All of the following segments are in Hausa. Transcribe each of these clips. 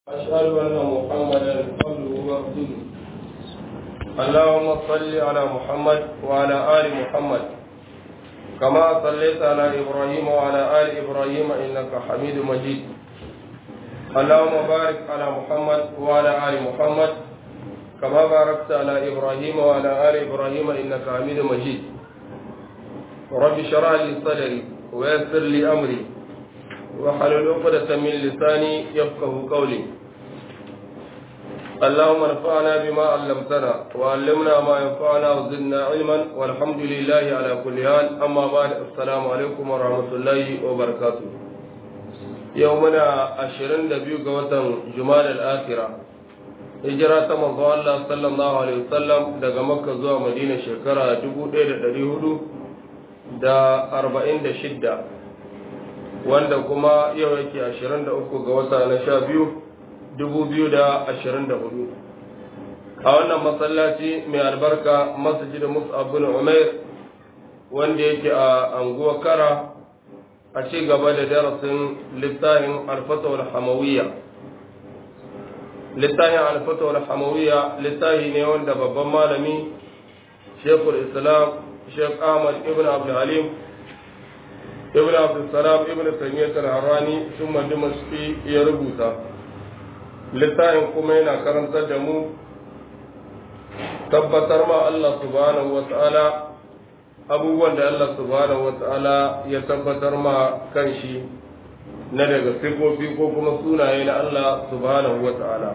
أشهد أن محمدا عبده ورسوله اللهم صل على محمد وعلى آل محمد كما صليت على إبراهيم وعلى آل إبراهيم إنك حميد مجيد اللهم بارك على محمد وعلى آل محمد كما باركت على إبراهيم وعلى آل إبراهيم إنك حميد مجيد رب اشرح لي صدري ويسر لي أمري وحلل عقدة من لساني يفقه قولي اللهم انفعنا بما علمتنا وعلمنا ما ينفعنا وزدنا علما والحمد لله على كل حال أما بعد السلام عليكم ورحمة الله وبركاته يومنا عشرين دبيو قوة جمال الآخرة hijira ta manzo Allah sallallahu alaihi wasallam daga Makka zuwa Madina shekara 1446 wanda kuma yau yake 23 ga wata na 12 2024 a wannan masallaci mai albarka masjid Mus'ab bin Umair wanda yake a anguwa Kara a ci gaba da darasin littafin Al-Fatwa al-Hamawiyya littafin Al-Fatwa al-Hamawiyya littafi ne wanda babban malami Sheikhul Islam Sheikh Ahmad ibn Abdul Halim ibn abdulsalam ibn taymiyyah al-harrani sun dimashqi ya rubuta littafin kuma yana karantar da mu tabbatar ma Allah subhanahu wa ta'ala abubuwan da Allah subhanahu wa ta'ala ya tabbatar ma kanshi na daga sifofi ko kuma sunaye na Allah subhanahu wa ta'ala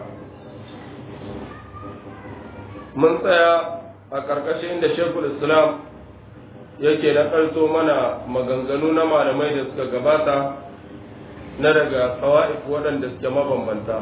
mun tsaya a ƙarƙashin da shekul islam yake na ƙarto mana maganganu na malamai da suka gabata na daga tsawa'if waɗanda suke mabambanta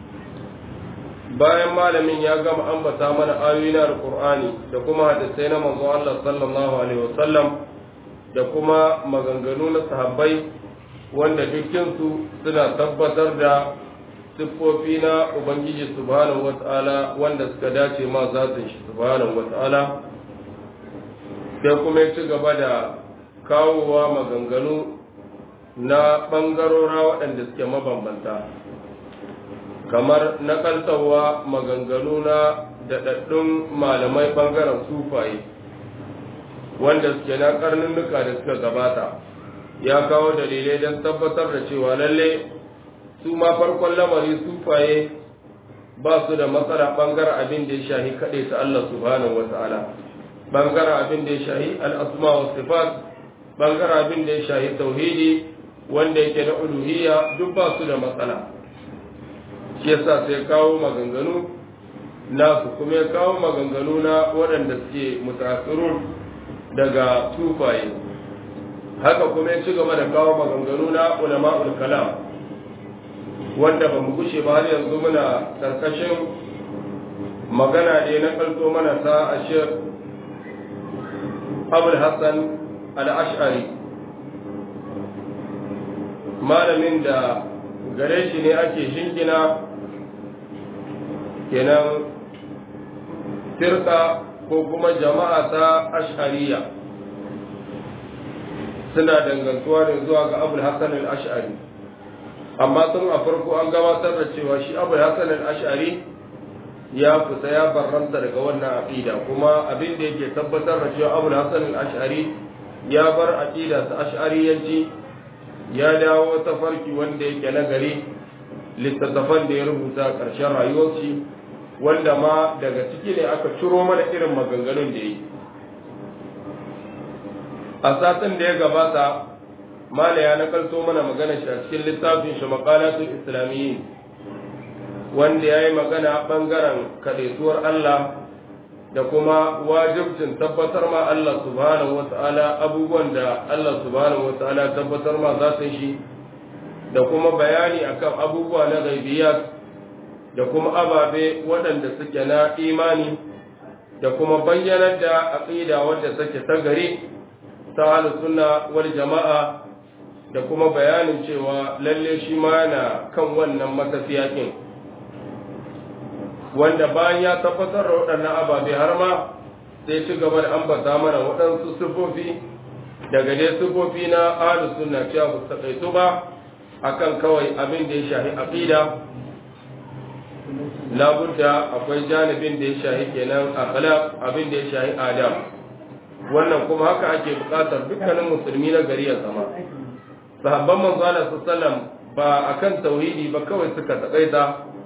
bayan malamin ya gama ambata mana ayoyi na alƙur'ani da kuma hadisai na manzo Allah sallallahu alaihi wasallam da kuma maganganu na sahabbai wanda dukkinsu suna tabbatar da siffofi na ubangiji subhanahu wata'ala wanda suka dace ma zatin shi subhanahu wata'ala sai kuma ya ci gaba da kawowa maganganu na ɓangarora waɗanda suke mabambanta kamar na kaltawa maganganu na daɗaɗɗun malamai ɓangaren sufaye wanda suke na karnunnuka da suka gabata ya kawo dalilai don tabbatar da cewa lalle su ma farkon lamari sufaye ba su da matsala ɓangaren abin da ya shahi kaɗai ta Allah subhanahu wa ta'ala bangaren abin da ya shahi al'asma wa sifat bangaren abin da ya shahi tauhidi wanda yake na uluhiyya duk ba su da matsala shi yasa sai kawo maganganu nasu kuma ya kawo maganganu na waɗanda suke mutasirun daga tufaye haka kuma ya ci gaba da kawo maganganu na ulama'ul kalam wanda ba mu gushe ba har yanzu muna karkashin magana da na kalto mana ta ashir abul hassan al'ash'ari malamin da gare shi ne ake shingina kenan firka ko kuma jama'a ta ash'ariya suna dangantuwa da zuwa ga abul hassan al'ash'ari amma tun a farko an gabatar da cewa shi abul hassan al'ash'ari ya fita ya barranta daga wannan aqida kuma abin da yake tabbatar da cewa Abu Hassan al-Ash'ari ya bar aqida ta Ash'ariyanci ya dawo ta farki wanda yake na gari littattafan da ya rubuta ƙarshen rayuwarsa wanda ma daga ciki ne aka ciro mana irin maganganun da yi a satin da ya gabata mala ya nakalto mana magana shi a cikin littafin shi maqalatul islamiyyin wanda ya yi magana ɓangaren kaɗaituwar Allah da kuma wajibcin tabbatar ma Allah subhanahu wa ta'ala abubuwan da Allah subhanahu wa ta'ala tabbatar ma za shi da kuma bayani akan abubuwa na gaibiyat da kuma ababe waɗanda suke na imani da kuma bayyanar da aqida wadda take ta gari ta ahlus sunna wal jama'a da kuma bayanin cewa lalle shi ma yana kan wannan matafiya kin wanda bayan ya tabbatar da waɗannan ababe har ma sai ci gaba da ambata mana waɗansu sifofi daga dai sifofi na ahlus sunna cewa ba su ba akan kawai abin da ya shafi aqida labudda akwai janibin da ya shahi kenan akhlaq abin da ya shahi adam wannan kuma haka ake buƙatar dukkanin musulmi na gari ya zama sahabban manzo Allah sallallahu ba akan tauhidi ba kawai suka takaita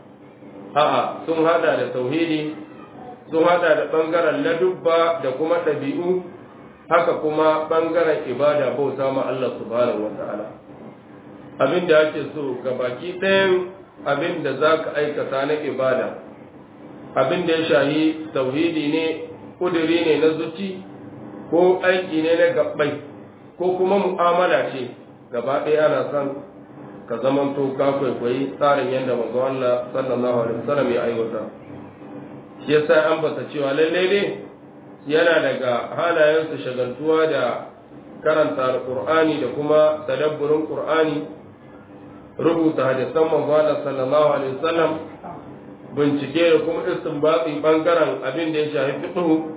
a'a sun hada da tauhidi sun hada da bangaren ladubba da kuma ɗabi'u haka kuma bangaren ibada bauta ma Allah subhanahu wata'ala abin da ake so ga baki ɗayan abin da za ka aikata na ibada abin da ya shahi tauhidi ne ƙuduri ne na zuci ko aiki ne na gabbai ko kuma mu'amala ce gaba ɗaya ana son ka zamanto ka kwaikwayi tsarin yadda manzo Allah sallallahu alaihi wasallam ya aiwata shi yasa an bata cewa lallai ne yana daga halayensu shagaltuwa da karanta alqur'ani da kuma tadabburin qur'ani rubuta hadisan manzo Allah sallallahu alaihi wasallam bincike da kuma istinbati bangaren abin da ya shafi fiqh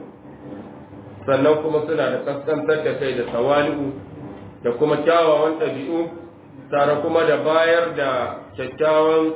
sannan kuma suna da kaskantar da kai da tawali'u da kuma kyawawan ɗabi'u tare kuma da bayar da kyakkyawan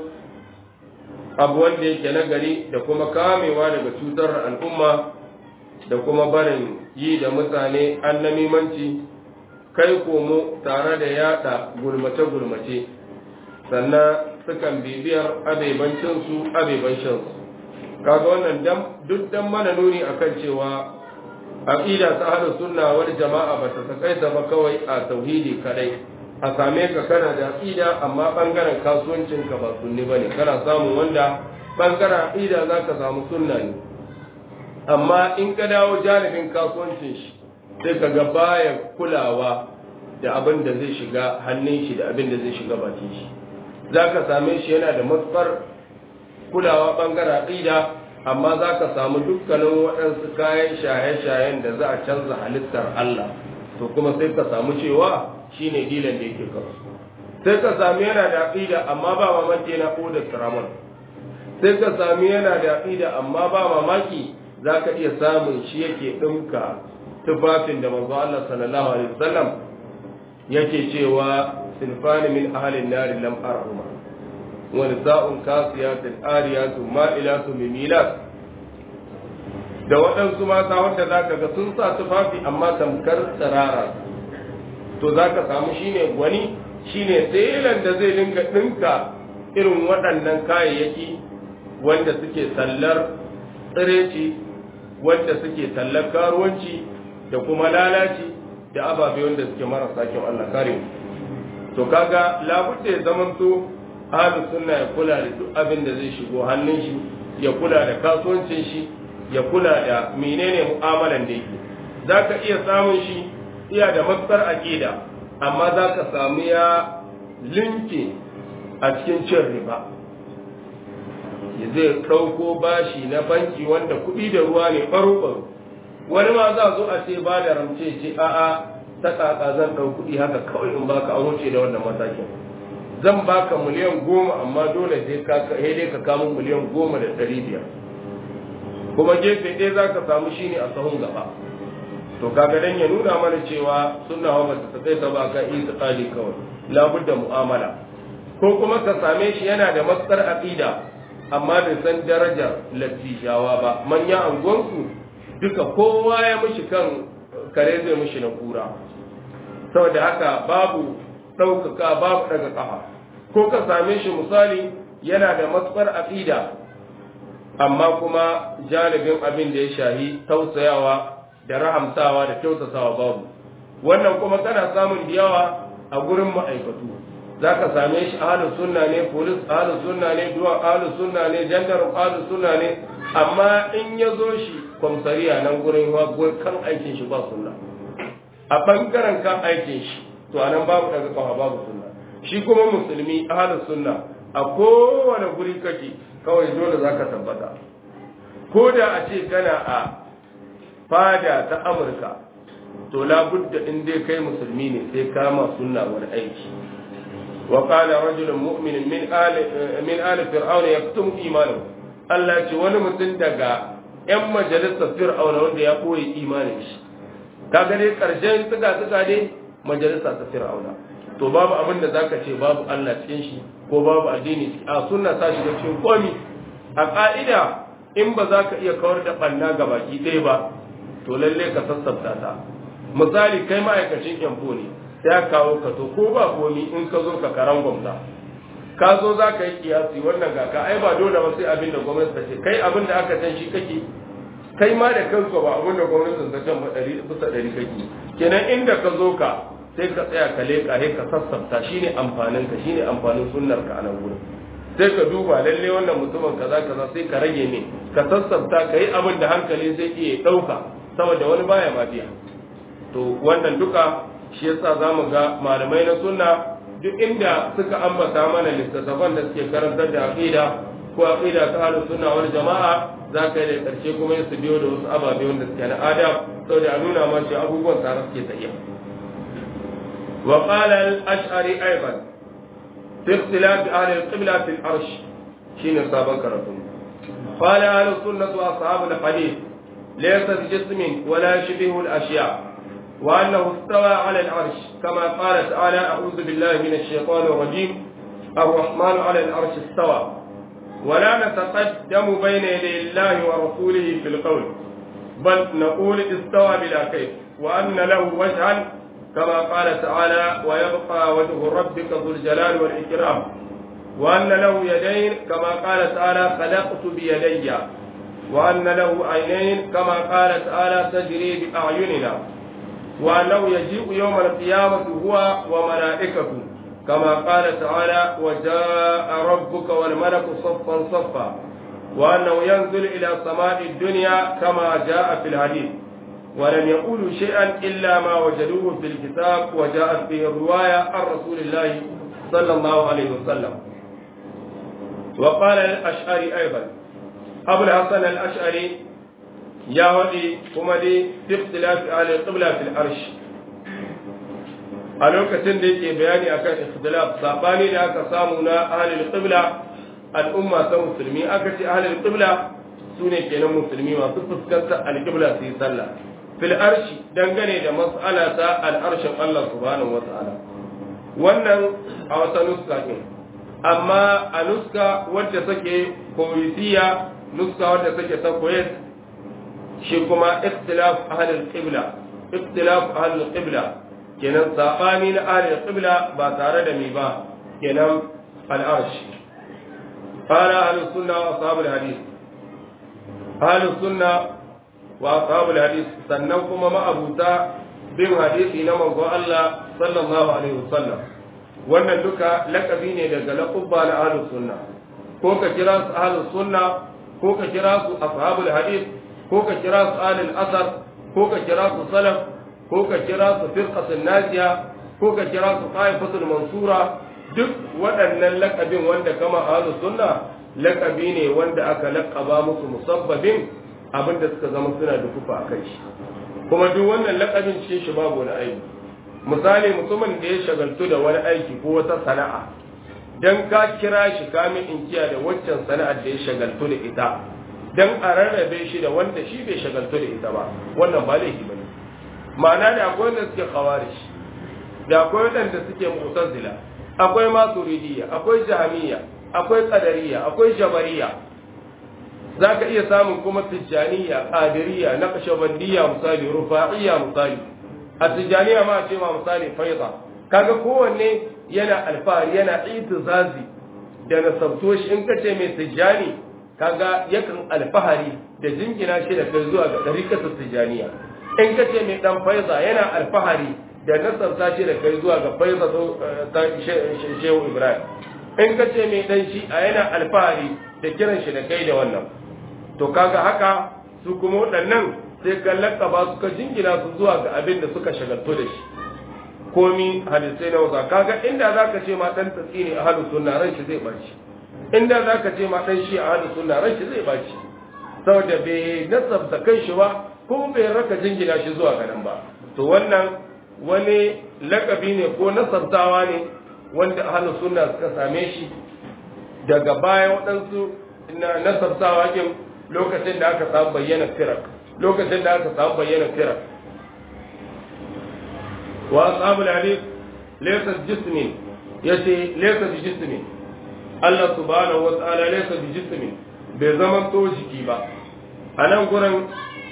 abu wanda yake na gari da kuma kamewa daga cutar al'umma da kuma barin yi da mutane annamimanci kai komo tare da yada gulmace-gulmace sannan sukan bibiyar abebancinsu abebancinsu kaga wannan duk dan mana nuni akan cewa aqida ta ahlus sunna wal jama'a ba ta takaita ba kawai a tauhidi kadai a same ka kana da aqida amma bangaren kasuwancin ka ba sunni bane kana samun wanda bangaren aqida zaka samu sunna ne amma in ka dawo janibin kasuwancin shi sai ka ga baya kulawa da abin da zai shiga hannun shi da abin da zai shiga bakin shi zaka same shi yana da matsar kulawa bangaren aqida amma za ka samu dukkanin waɗansu kayan shaye-shayen da za a canza halittar Allah to kuma sai ka samu cewa shi ne dilan da yake kawo sai ka sami yana da aƙida amma ba mamaki yana ƙodar tramon sai ka sami yana da aƙida amma ba mamaki za ka iya samun shi yake ɗinka tufafin da manzo Allah sallallahu alaihi wasallam yake cewa sinfani min ahalin nari lam arhuma ونساء كاسيات آريات مائلات مميلات da waɗansu mata wanda za ka ga sun sa tufafi amma tamkar tsirara to za ka samu shine gwani shine telan da zai dinga ɗinka irin waɗannan kayayyaki wanda suke tallar tsireci wanda suke tallar karuwanci da kuma lalaci da ababe wanda suke marasa kyau Allah kare to kaga labudda ya zamanto ahlus sunna ya kula da duk abin da zai shigo hannun shi ya kula da kasuwancin shi ya kula da menene mu'amalan da yake zaka iya samun shi iya da matsar aqida amma zaka samu ya linke a cikin cin riba zai ɗauko bashi na banki wanda kuɗi da ruwa ne ɓaro-ɓaro wani ma za zo a ce ba da ramce ce a'a ta ƙaƙa zan ɗau kuɗi haka kawai in baka an wuce da wannan matakin zan baka miliyan goma amma dole sai ka dai ka kamo miliyan goma da ɗari biyar kuma gefe ɗaya za ka samu shi ne a sahun gaba to kaga dan ya nuna mana cewa sunna wa bata ta kai ta ba ka isa tsali kawai labudda mu'amala ko kuma ka same shi yana da matsar aqida amma bai san darajar latijawa ba manya angonsu duka kowa ya mishi kan kare zai mishi na kura saboda haka babu ɗaukaka babu daga ƙafa ko ka same shi misali yana da matsar aqida amma kuma janibin abin da ya shahi tausayawa da rahamtawa da kyautatawa babu wannan kuma kana samun da yawa a gurin ma'aikatu za ka same shi ahalus sunna ne polis ahalus sunna ne duwa ahalus sunna ne jandar ahalus sunna ne amma in ya zo shi kwamsariya nan gurin kan aikin shi ba sunna a bangaren kan aikin shi to anan babu daga kafa babu sunna shi kuma musulmi ahalus sunna a kowane guri kake kawai dole za ka tabbata ko da a ce kana a fada ta amurka to labudda in dai kai musulmi ne sai kama sunna wani aiki wa qala rajulun mu'minin min ali min ali fir'aun yaktum imanahu Allah ce wani mutum daga yan majalisar fir'auna wanda ya koyi imanin shi kaga dai karshen suka suka dai majalisa ta fir'auna to babu abin da zaka ce babu Allah cikin shi ko babu addini a sunna ta shiga cikin komi a ƙa'ida in ba za ka iya kawar da ɓanna ga baki ɗaya ba to lalle ka sassabta ta misali kai ma'aikacin yamfo ne sai ka kawo ka to ko ba komi in ka zo ka karan gwamna ka zo za ka yi kiyasi wannan ga ka ai ba dole ba sai abin da gwamnati ta ce kai abin da aka can shi kake kai ma da kanka ba abin da gwamnati ta can ba ɗari bisa ɗari kake kenan inda ka zo ka sai ka tsaya ka leƙa sai ka sassabta shine amfanin ka shine amfanin sunnar ka a nan gurin sai ka duba lalle wannan mutumin kaza kaza sai ka rage ne ka sassabta ka yi abin da hankali zai iya ɗauka saboda wani baya ma biya to wannan duka shi yasa za mu ga malamai na sunna duk inda suka ambata mana littattafan da suke karantar da aqida ko aqida ta ahlus sunna wal jama'a za ka yi da karshe kuma su biyo da wasu ababe wanda suke na adam saboda a nuna ma cewa abubuwan tare suke tafiya wa qala al-ash'ari aidan fi ikhtilaf ahli al-qibla fi al-arsh shine sabon karatu قال أهل السنة وأصحاب الحديث ليس بجسم ولا شبه الأشياء وأنه استوى على العرش كما قال تعالى أعوذ بالله من الشيطان الرجيم الرحمن على العرش استوى ولا نتقدم بين يدي الله ورسوله في القول بل نقول استوى بلا كيف وأن له وجها كما قال تعالى ويبقى وجه ربك ذو الجلال والإكرام وأن له يدين كما قال تعالى خلقت بيدي وأن له عينين كما قال تعالى تجري بأعيننا وأنه يجيء يوم القيامة هو وملائكته كما قال تعالى وجاء ربك والملك صفا صفا وأنه ينزل إلى سماء الدنيا كما جاء في الحديث ولم يقولوا شيئا إلا ما وجدوه في الكتاب وجاءت به الرواية عن رسول الله صلى الله عليه وسلم وقال الأشعري أيضا أبو الحسن الأشعري ya waɗi kuma dai ikhtilafi ahli qibla fil arsh a lokacin da yake bayani akan ikhtilaf sabani da aka samu na ahli qibla al'umma ta musulmi aka ce ahli qibla sune kenan musulmi masu fuskantar al-qibla su yi sallah fil arshi dangane da mas'ala ta al-arshin Allah subhanahu wa ta'ala wannan a wata nuska din amma a nuska wadda take koyisiya nuska wadda take ta koyes shi kuma ikhtilaf ahlul qibla ikhtilaf ahlul qibla kenan sabani na ahlul qibla ba tare da mi ba kenan al-arsh qala ahlus sunna wa ashabul hadith ahlus sunna wa ashabul hadith sannan kuma ma'abuta bin hadisi na manzo Allah sallallahu alaihi wasallam wannan duka lakabi ne daga laqabba na ahlus sunna ko ka kira su ahlus sunna ko ka kira su ashabul hadith ko ka kira su alil asar ko ka kira su salaf ko ka kira su firqatul najiya ko ka kira su qaifatul mansura duk waɗannan lakabin wanda kama ahlus sunna lakabi ne wanda aka lakaba musu musabbabin abinda suka zama suna da kufa a kai shi kuma duk wannan lakabin cikin shi babu wani aiki misali mutumin da ya shagaltu da wani aiki ko wata sana'a dan ka kira shi kamin inkiya da waccan sana'ar da ya shagaltu da ita dan a rarrabe shi da wanda shi bai shagaltu da ita ba wannan ba laifi bane ma'ana da akwai wanda suke khawarij da akwai wanda suke mu'tazila akwai maturidiyya akwai jahmiya akwai qadariyya akwai jabariya zaka iya samun kuma tijjaniyya qadiriyya naqshbandiyya misali rufa'iyya misali a tijjaniya ma ce ma misali faida kaga kowanne yana alfahari yana itizazi da nasabto shi in kace mai tijjani kaga yakan alfahari da jingina shi da kai zuwa ga ɗarikatar tijaniya in ka ce mai ɗan faiza yana alfahari da nasarta shi da kai zuwa ga faiza ta shehu ibrahim in ka ce mai ɗan shi a yana alfahari da kiran shi da kai da wannan to kaga haka su kuma waɗannan sai ka lakaba su ka jingina su zuwa ga abin da suka shagaltu da shi komi hadisai na wasa kaga inda za ka ce ma ɗan tatsi ne a halin sunna ran shi zai ɓaci inda za ka ce ma ɗan shi a halin sunna ran shi zai ɓaci saboda bai nasabta kan shi ba ko bai raka jingina shi zuwa ga nan ba to wannan wani lakabi ne ko nasabtawa ne wanda ahlus sunna suka same shi daga baya waɗansu na nasabtawa kin lokacin da aka samu bayyana firak lokacin da aka samu bayyana firak wa ashabul hadith laysa jismin yace laysa bi jismin Allah subhanahu wa ta'ala laysa bi jismin bai zama to jiki ba a nan gurin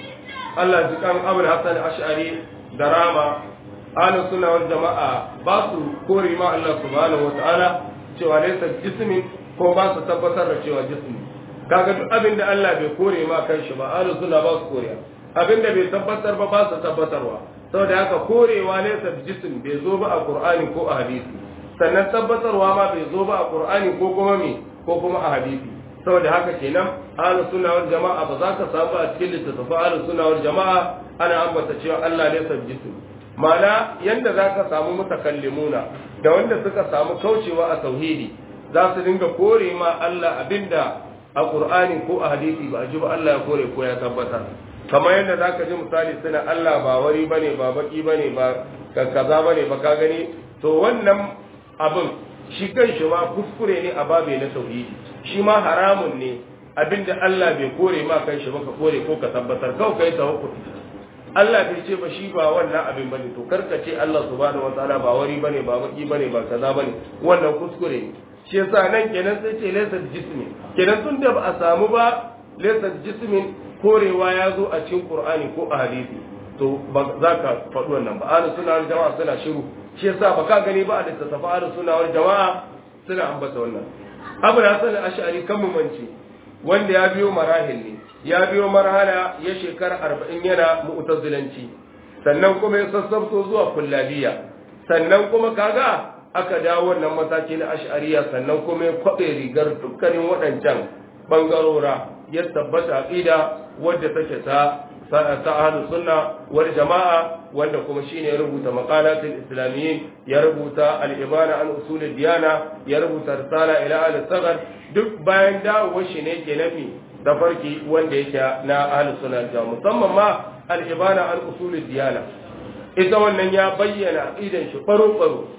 Allah jikan Abul Hassan Ash'ari da Rama ahlus sunna wal jama'a ba su kore ma Allah subhanahu wataala cewa laysa jismin ko ba su tabbatar da cewa jismi kaga duk abin da Allah bai kore ma kanshi ba ahlus sunna ba su kore abin da bai tabbatar ba ba su tabbatarwa saboda haka korewa laysa jism bai zo ba a Qur'ani ko a hadisi sannan tabbatarwa ma bai zo ba a Qur'ani ko kuma me ko kuma a hadisi saboda haka kenan ahlus sunna wal jama'a ba za ka samu a cikin littattafan ahlus sunna wal jama'a ana ambata cewa Allah laysa jism ma'ana yanda za ka samu mutakallimuna da wanda suka samu kaucewa a tauhidi za su dinga kore ma Allah abinda a Qur'ani ko a hadisi ba a ji ba Allah ya kore ko ya tabbatar kamar yadda za ka ji misali suna Allah ba wari bane ba baki bane ba kaza bane ba ka gani to wannan abin shi kan shi ma kuskure ne a babe na tauhidi shi ma haramun ne abinda Allah bai kore ma kan shi ba ka kore ko ka tabbatar kawai kai tawakkul Allah bai ce ba shi ba wannan abin bane to karka ce Allah subhanahu wataala ba wari bane ba baki bane ba kaza bane wannan kuskure ne shi yasa nan kenan sai ce laysa jismi kenan tun da ba a samu ba laysa jismin korewa ya zo a cikin Qur'ani ko a hadisi to ba za ka faɗi wannan ba ahlus sunna wal jama'a suna shiru shi yasa ba ka gani ba a littattafa ahlus sunna wal jama'a suna ambata wannan Abu Hasan al-Ash'ari kan mu mance wanda ya biyo marahil ne ya biyo marhala ya shekara arba'in yana mu'tazilanci sannan kuma ya sassabto zuwa kullabiya sannan kuma kaga aka dawo wannan mataki na ash'ariya sannan kuma ya kwaɓe rigar dukkanin waɗancan bangarora ya tabbata aqida wadda take ta ta ahlus sunna wal jama'a wanda kuma shine ya rubuta maqalatul islamiyyin ya rubuta al-ibana an usul diyana ya rubuta risala ila al-saghar duk bayan dawowar shi ne ke nafi da farki wanda yake na ahlus sunna da musamman ma al-ibana an usul diyana ita wannan ya bayyana aqidan shi faro faro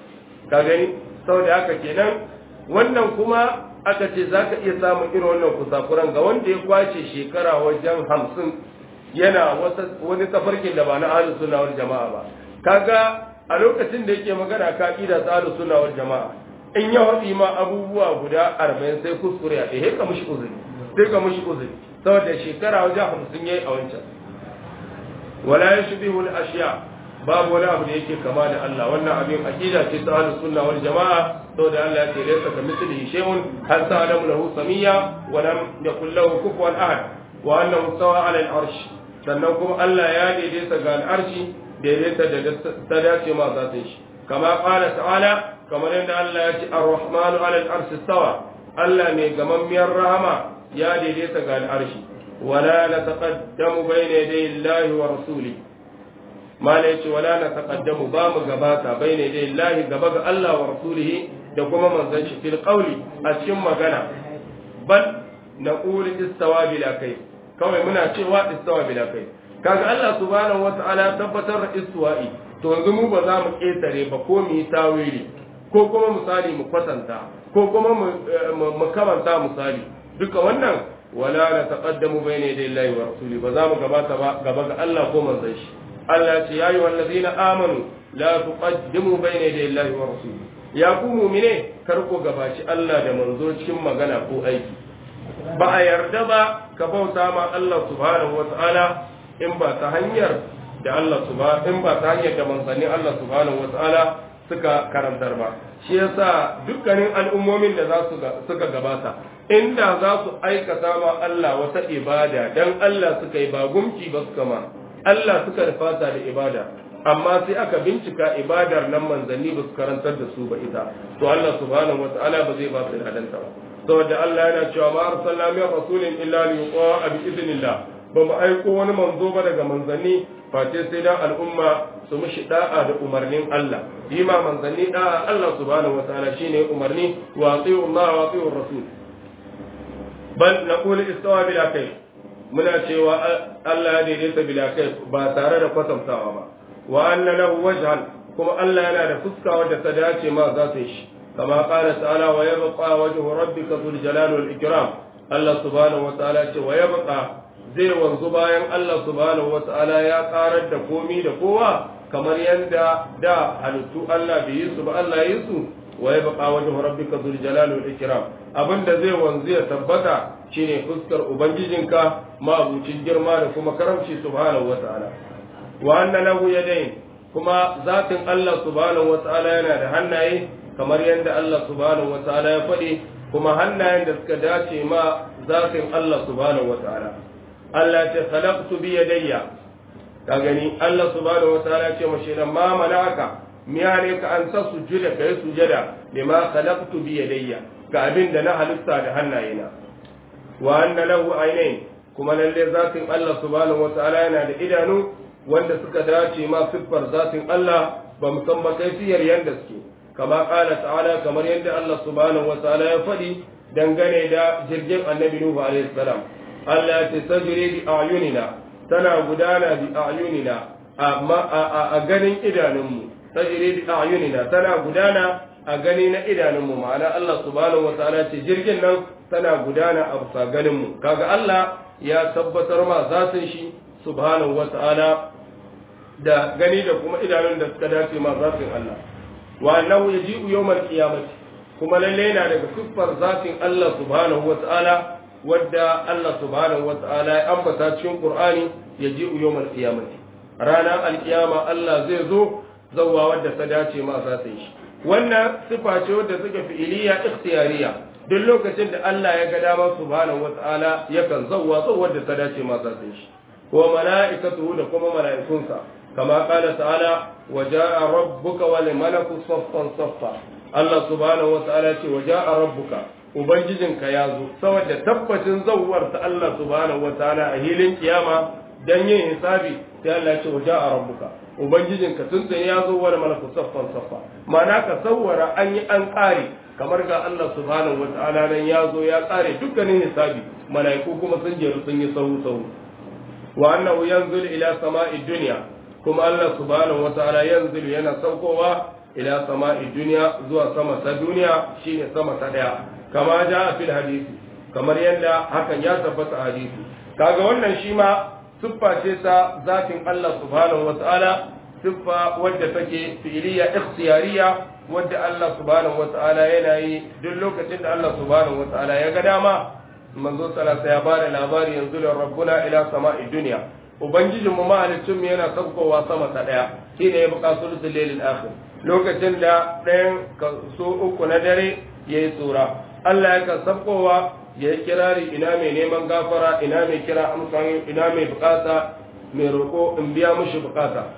ka gani saboda haka kenan wannan kuma aka ce zaka iya samun irin wannan kusakuran ga wanda ya kwace shekara wajen hamsin yana wani tafarkin da ba na ahlus sunna wal jama'a ba kaga a lokacin da yake magana ka kida ta ahlus sunna wal jama'a in ya wadi ma abubuwa guda 40 sai kuskure a ɗaya ka mushi uzuri sai ka mushi uzuri saboda shekara wajen 50 yayi a wancan wala yashbihu al ashiya babu wani abu da yake kama da Allah wannan abin aqida ce ta ahlus sunna wal jama'a saboda Allah ya ce laysa kamithlihi shay'un hal ta'lamu lahu samiyya wa lam yakul lahu kufuwan ahad wa annahu stawa 'ala al-arsh sannan kuma Allah ya daidaita ga al-arshi daidaita da ta dace ma zatin shi kama qala ta'ala kamar yadda Allah ya ce ar-rahmanu 'ala al-arshi stawa Allah mai gamammiyar rahama ya daidaita ga al-arshi wala nataqaddamu bayna yaday Allah wa rasulihi mala yace wala na taqaddamu ba mu gabata bayna dai Allah gaba ga Allah wa rasulihi da kuma manzon shi fil qawli a cikin magana bal naqulu istawa bila kai kawai muna cewa istawa bila kai kaga Allah subhanahu wata'ala tabbatar da istiwa'i to yanzu mu ba za mu ketare ba ko mu yi tawili ko kuma misali mu kwatanta ko kuma mu kamanta misali duka wannan wala na taqaddamu bayna dai Allah wa rasulihi ba za mu gabata ba gaba ga Allah ko manzon shi Allah ce ya yi wallazi na amanu la tuqaddimu bayna yaday Allah wa rasuli ya ku mu'mine kar ku gabaci Allah da manzo cikin magana ko aiki ba a yarda ba ka bauta ma Allah subhanahu wa ta'ala in ba ta hanyar da Allah subhanahu in ba ta hanyar da manzanni Allah subhanahu wa ta'ala suka karantar ba shi yasa dukkanin al'ummomin da za su suka gabata inda za su aikata ma Allah wata ibada dan Allah suka yi ba gumki ba suka ma Allah suka fata da ibada amma sai aka bincika ibadar nan manzanni ba su karantar da su ba ita to Allah subhanahu wataala ba zai ba su hadanta ba saboda Allah yana cewa ma arsalna min rasulin illa li yuqa bi idnillah ba mu aiko wani manzo ba daga manzanni face sai dan al'umma su mishi da'a da umarnin Allah yi ma manzanni da'a Allah subhanahu wataala shine umarni wa ati'u Allah wa ati'u rasul bal naqulu istawa bila kai muna cewa Allah ya daidaita bila kai ba tare da kwatantawa ba wa anna lahu wajhan kuma Allah yana da fuska wadda ta dace ma za ta shi kama qala ta'ala wa yabqa wajhu rabbika dhul jalali wal ikram Allah subhanahu wa ta'ala ce wa yabqa zai wanzu bayan Allah subhanahu wa ta'ala ya karar da komi da kowa kamar yadda da halittu Allah bai yi su ba Allah yi su wa yabqa wajhu rabbika dhul jalali wal ikram abinda zai wanzu ya tabbata shine fuskar ubangijinka ma'abucin girma da kuma karamci subhanahu wata'ala wa anna lahu yadayn kuma zatin Allah subhanahu wata'ala yana da hannaye kamar yadda Allah subhanahu wata'ala ya faɗi kuma hannayen da suka dace ma zatin Allah subhanahu wata'ala Allah ce khalaqtu bi yadayya ka gani Allah subhanahu wata'ala ce mashi nan ma malaka miya ne ka an sa sujuda kai sujada bima khalaqtu bi yadayya ga abin da na halitta da hannayena wa anna lahu aynayn kuma lalle zatin Allah subhanahu wata'ala yana da idanu wanda suka dace ma siffar zatin Allah ba mu san ba kaifiyar yanda suke kama kala ta'ala kamar yadda Allah subhanahu wata'ala ya faɗi dangane da jirgin annabi Nuhu alaihi salam Allah ya ce tajri bi ayunina tana gudana bi ayunina amma a ganin idanunmu tajri bi ayunina tana gudana a gani na idanunmu ma'ana Allah subhanahu wata'ala ce jirgin nan tana gudana a bisa ganinmu kaga Allah ya tabbatar ma zatin shi subhanahu wata'ala da gani da kuma idanun da suka dace ma zatin Allah wa annahu yaji'u yawmal qiyamati kuma lalle yana daga siffar zatin Allah subhanahu wata'ala wadda Allah subhanahu wata'ala ya ambata cikin Qur'ani yaji'u yawmal qiyamati ranar alkiyama Allah zai zo zawwa wadda ta dace ma zatin shi wannan sifa ce wadda suka fi'iliya ikhtiyariya duk lokacin da Allah ya ga dama subhanahu wata'ala yakan zawwa zawwa wadda ta dace ma zatin shi wa mala'ikatuhu da kuma mala'ikunsa kama qala ta'ala wa ja'a rabbuka wal malaku saffan saffa Allah subhanahu wata'ala ce wa ja'a rabbuka ubangijinka ya zo saboda tabbacin zawwar ta Allah subhanahu wata'ala a hilin kiyama dan yin hisabi sai Allah ya ce wa ja'a rabbuka ubangijinka tun tsaye ya zo wani malaku saffan saffa ma'ana ka sawwara an yi an ƙare kamar ga Allah subhanahu wata'ala nan ya zo ya ƙare dukkanin hisabi mala'iku kuma sun jeru sun yi sahu sahu wa annahu yanzul ila sama'i dunya kuma Allah subhanahu wata'ala yanzul yana saukowa ila sama'i dunya zuwa sama ta duniya shine sama ta daya kama ja fil hadisi kamar yadda hakan ya tabbata hadisi kaga wannan shi ma siffa ce ta zatin Allah subhanahu wa ta'ala siffa wadda take fi'iliya ikhtiyariya wadda Allah subhanahu wa ta'ala yana yi duk lokacin da Allah subhanahu wa ta'ala ya ga dama manzo sallallahu ya bada labari yanzu da rabbuna ila sama'i dunya ubangijin mu mahalicin mu yana saukowa sama ta daya shine ya buƙa sulusul lailil akhir lokacin da ɗayan so uku na dare yayi tsura Allah ya kan saukowa ya yi kirari ina mai neman gafara ina mai kira amsan ina mai bukata mai roƙo in biya mushi bukata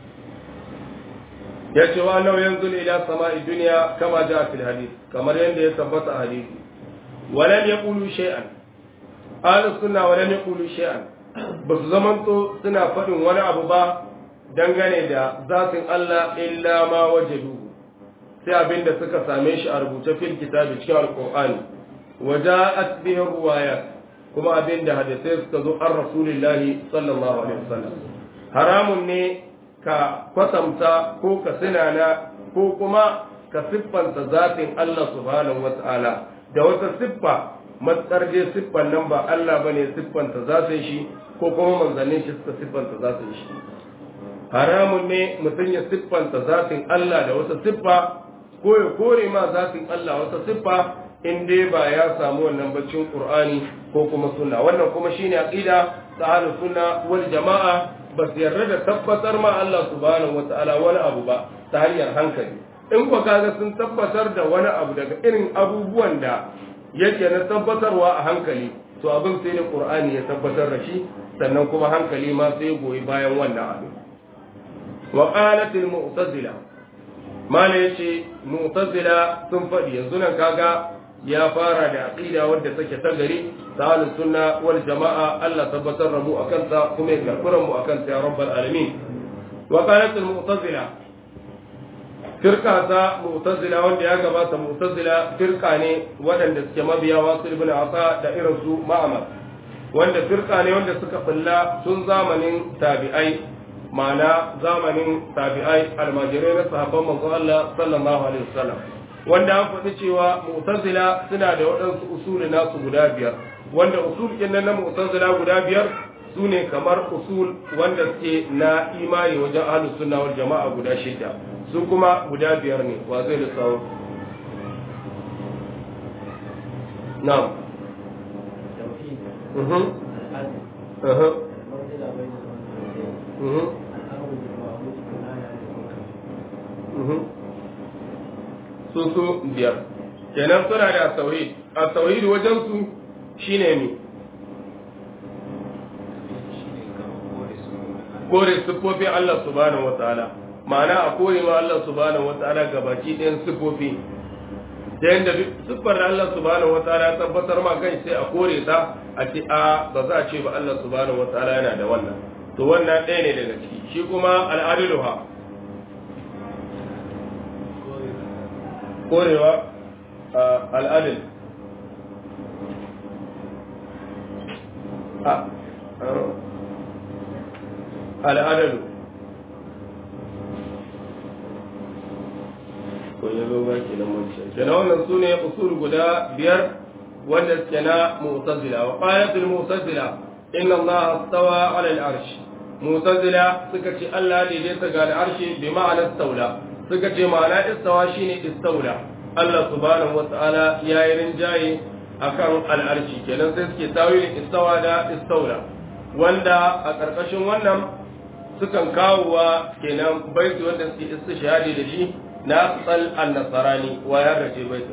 ya ce wa nau yanzu ila sama'i duniya kama ja fil hadith kamar yadda ya tabbata a hadisi walam yaqulu shay'an ahlus sunna walam yaqulu shay'an ba su zamanto suna faɗin wani abu ba dangane da zatin Allah illa ma wajadu sai abinda suka same shi a rubuce fil kitabi cikin alqur'ani وجاءت به الروايات كما أبين ده حدثي سكزو عن رسول الله صلى الله عليه وسلم حرام ني ka kwatanta ko ka sinana ko kuma ka siffanta zatin Allah subhanahu wa ta'ala da wata siffa matsar je siffan nan ba Allah bane siffanta zatin shi ko kuma manzannin shi suka siffanta zatin shi haramun ne mutum ya siffanta zatin Allah da wata siffa ko ya kore ma zatin Allah wata siffa in dai ba ya samu wannan baccin Qur'ani ko kuma sunna wannan kuma shine aqida ta ahlus sunna wal jama'a ba su yarda da tabbatar ma Allah subhanahu wataala wani abu ba ta hanyar hankali in ko kaga sun tabbatar da wani abu daga irin abubuwan da yake na tabbatarwa a hankali to abin sai da Qur'ani ya tabbatar da shi sannan kuma hankali ma sai goyi bayan wannan abin wa qalat al mu'tazila mala yace mu'tazila sun faɗi yanzu nan kaga ya fara da aqida wadda take ta gari ta sunna wal jama'a Allah tabbatar da mu akan ta kuma ya karɓi mu akan ta ya rabbal alamin wa qalat al mu'tazila firka ta mu'tazila wanda ya gabata mu'tazila firka ne waɗanda suke mabiya wasu ibn asa da irin su ma'amar wanda firka ne wanda suka bulla tun zamanin tabi'ai ma'ana zamanin tabi'ai almajirai na sahabban manzon Allah sallallahu alaihi wasallam wanda an faɗi cewa mu'tazila suna da waɗansu usuli nasu guda biyar wanda usul ɗin na mu'tazila guda biyar su ne kamar usul wanda suke na imani wajen ahlus sunna wal jama'a guda shida su kuma guda biyar ne wa zai lissawo na'am توحيد mhm العدل aha المنزلة بين المنزلتين mhm الأمر بالمعروف والنهي عن المنكر mhm su su biyar kenan suna da tauhid a tauhid wajen su shine mi kore siffofin Allah subhanahu wataala ma'ana a kore ma Allah subhanahu wataala gabaki ɗayan siffofi ta yadda duk siffar da Allah subhanahu wataala ya tabbatar ma kai sai a kore ta a ce a ba za a ce ba Allah subhanahu wataala yana da wannan to wannan ɗaya ne daga ciki shi kuma al'adiluha korewa a al'adil a al'adalu ko ya zo ba ke nan wancan kenan wannan su ne usul guda biyar wanda suke na mu'tazila wa qalatul mu'tazila inna allaha stawa ala al-arsh mu'tazila suka ce Allah ne dai ga al-arshi bi ma'ana staula suka ce ma'ana istawa shine istaula Allah subhanahu wata'ala ya yi rinjaye akan al'arshi kenan sai suke tawilin istawa da istaula wanda a ƙarƙashin wannan sukan kawowa kenan baiti wanda suke istishhadi da shi na tsal an-nasarani wa ya race baiti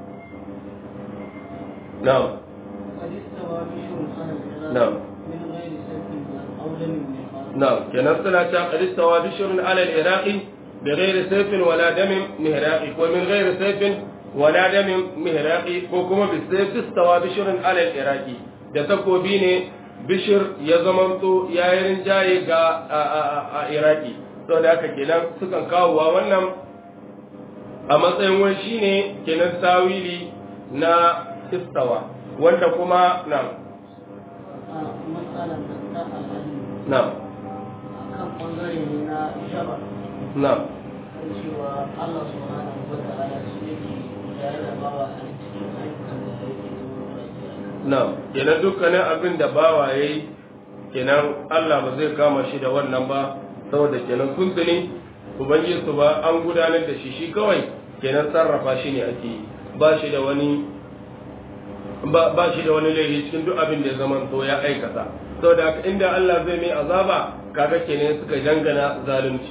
na'am قد استوى بشر على العراق نعم. من غير سلف أو لم يقال نعم kenan suna ta qad istawa bishrun ala al-iraqi بغير سيف ولا دم مهراقي ومن غير سيف ولا دم مهراقي ko kuma bisayf istawa bishrun ala al-iraqi da takobi ne bishir ya zamanto yayin rinjaye ga a iraki saboda haka kenan sukan kawowa wannan a matsayin wani shine kenan tawili na istawa wanda kuma na matsalar da ta al'adu na kan ɓangare ne na shabar na kan cewa Allah subhanahu wa ta'ala shi yake tare da bawa a cikin ayyukan da yake zuwa na kenan dukkanin abin da bawa ya yi kenan Allah ba zai kama shi da wannan ba saboda kenan tuntuni ubangiji su ba an gudanar da shi shi kawai kenan sarrafa shi ne ake yi ba shi da wani ba ba shi da wani laifi cikin duk abin da ya zama to ya aikata saboda haka inda Allah zai mai azaba kaga kenan suka jangana zalunci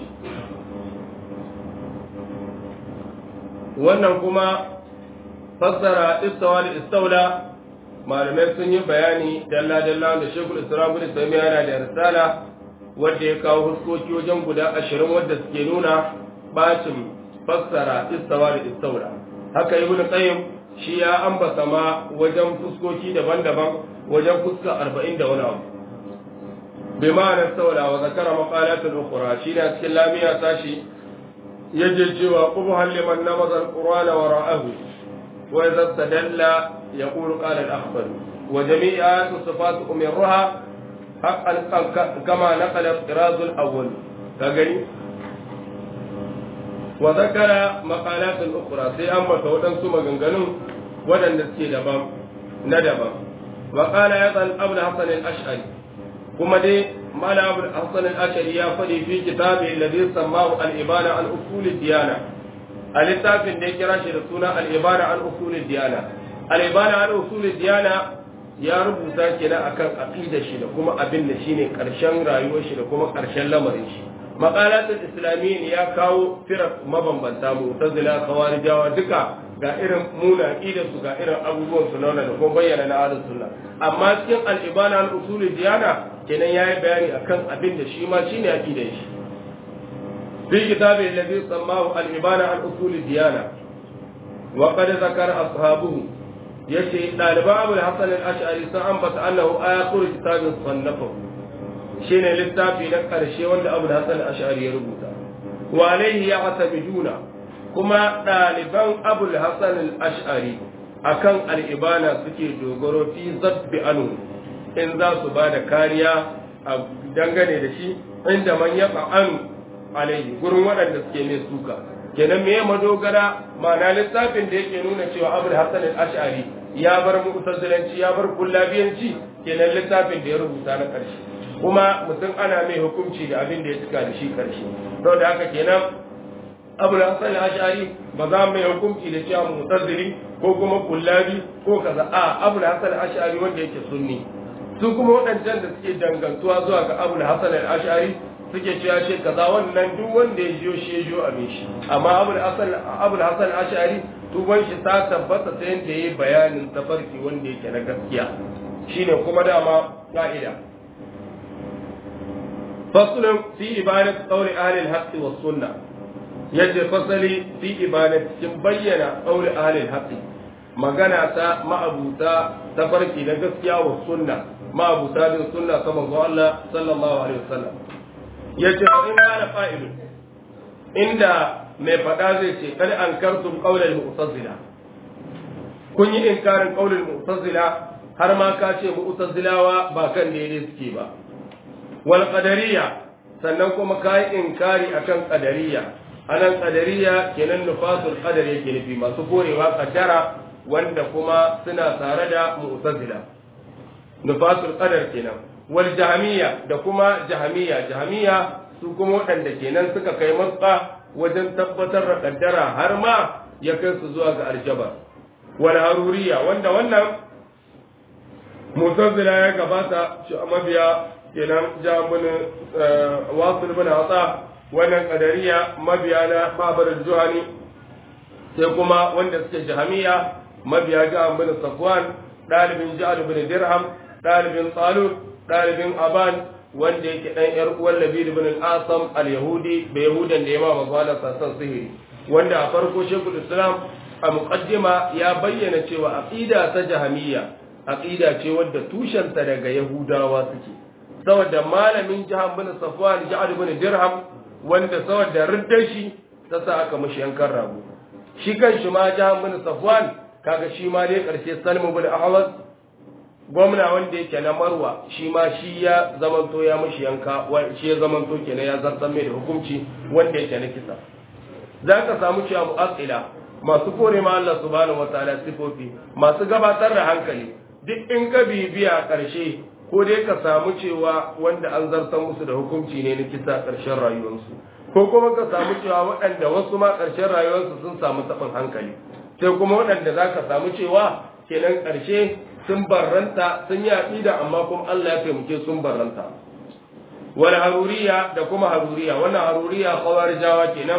wannan kuma fassara istawa da istaula malamai sun yi bayani dalla-dalla da shekul islam bin taimiyya yana da risala wadda ya kawo huskoki wajen guda ashirin wadda suke nuna bacin fassara istawa da istaula haka ibn qayyim shi ya ambata ma wajen fuskoki daban-daban wajen fuska arba'in da wani abu bi ma'ana istaula wa zakara maqalatul ukhra shi na cikin lamiya sashi yaje cewa qubhan liman namaza alqur'ana wara'ahu wa idza istadalla يقول قال الأخضر وجميع آيات الصفات أمرها حقا كما نقل الطراز الأول فقالي وذكر مقالات أخرى سي أما فودن ثم غنغنون ودن نسكي دبام ندبام وقال أيضا أبو الحسن الأشعري كما دي مال أبو الحسن الأشعري يفدي في كتابه الذي سماه الإبانة عن أصول الديانة الكتاب ده كراش رسولنا الإبانة عن أصول الديانة alibana an usulul diyana ya rubuta kenan akan aqidar shi da kuma abin da shine karshen rayuwar shi da kuma karshen lamarin shi maqalatul islamiyyin ya kawo firak mabambanta mu'tazila khawarijawa duka ga irin muna aqidar su ga irin abubuwan su nauna da kuma bayyana na ahlus sunna amma cikin al-ibana an usulul diyana kenan yayi bayani akan abin da shi ma shine aqidar shi fi kitabi alladhi sammahu al-ibana an usulul diyana وقد ذكر أصحابه yace ɗaliban abu da hassan al'ashari sun ambata annahu ayatul kitabin sannafa shine littafi na ƙarshe wanda abu da hassan al'ashari ya rubuta wa alaihi ya asamiduna kuma ɗaliban abu da hassan al'ashari akan al'ibana suke dogaro fi zabbi anu in za su ba da kariya a dangane da shi inda man ya anu alaihi gurin waɗanda suke mai suka kenan me madogara ma'ana lissafin da yake nuna cewa abu da hassan al-ash'ari ya bar mu'tazilanci ya bar kullabiyanci kenan littafin da ya rubuta na ƙarshe kuma mutum ana mai hukunci da abin da ya cika da shi ƙarshe saboda haka kenan abul hasan al-ash'ari ba za mu yi hukunci da cewa mutazzili ko kuma kullabi ko kaza a abul hasan al-ash'ari wanda yake sunni su kuma waɗancan da suke dangantuwa zuwa ga abul hasan al-ash'ari suke cewa shi kaza wannan duk wanda ya jiyo shi ya jiyo abin shi amma abul hasan abul hasan al-ash'ari tuban shi ta tabbata ta yanda yayi bayanin tafarki wanda yake na gaskiya shine kuma dama ka'ida faslun fi ibadat qawli ahli al-haqq was sunnah yace fasali fi ibadat kin bayyana qawli ahli al-haqq magana ta ma'abuta tafarki na gaskiya wa sunna ma'abuta bin sunna ta manzo Allah sallallahu alaihi wasallam yace fa in kana fa'ilun inda mai fada zai ce kad ankartum qawlal mu'tazila kun yi inkarin qawlal mu'tazila har ma ka ce mu'tazilawa ba kan daidai suke ba wal qadariyya sannan kuma ka yi inkari akan qadariyya anan qadariyya kenan nufasul qadar yake nufi masu korewa qaddara wanda kuma suna tare da mu'tazila nufasul qadar kenan wal jahmiya da kuma jahmiya jahmiya su kuma waɗanda kenan suka kai matsa wajen tabbatar da kaddara har ma ya kai su zuwa ga aljaba wal haruriya wanda wannan mu'tazila ya gabata shi mabiya kenan jamun wasul bin asa wannan qadariya mabiya na babar juhani sai kuma wanda suke jahmiya mabiya ja'an bin safwan dalibin ja'ad bin dirham dalibin talut dalibin aban wanda yake dan yar uwan labid bin al-asam al-yahudi da yahudan da ya ma mazala sassan sihiri wanda a farko shekul islam a muqaddima ya bayyana cewa aqida ta jahamiyya aqida ce wadda tushenta daga yahudawa suke saboda malamin jahan bin safwan ja'ad bin dirham wanda saboda riddar shi ta sa aka mishi yankan rago shi kan shi ma jahan bin safwan kaga shi ma dai karshe salmu bin ahmad gwamna wanda yake na marwa shi ma shi ya zamanto ya mashi yanka shi ya zamanto kenan ya zartar mai da hukunci wanda yake na kisa za ka samu cewa mu'assila masu kore ma Allah subhanahu wataala sifofi masu gabatar da hankali duk in ka bibiya karshe ko dai ka samu cewa wanda an zartar musu da hukunci ne na kisa karshen rayuwarsu ko kuma ka samu cewa waɗanda wasu ma karshen rayuwarsu sun samu taɓin hankali sai kuma waɗanda za ka samu cewa kenan ƙarshe sun barranta sun yi aƙida amma kuma Allah ya taimake sun barranta wal haruriya da kuma haruriya wannan haruriya khawarijawa kenan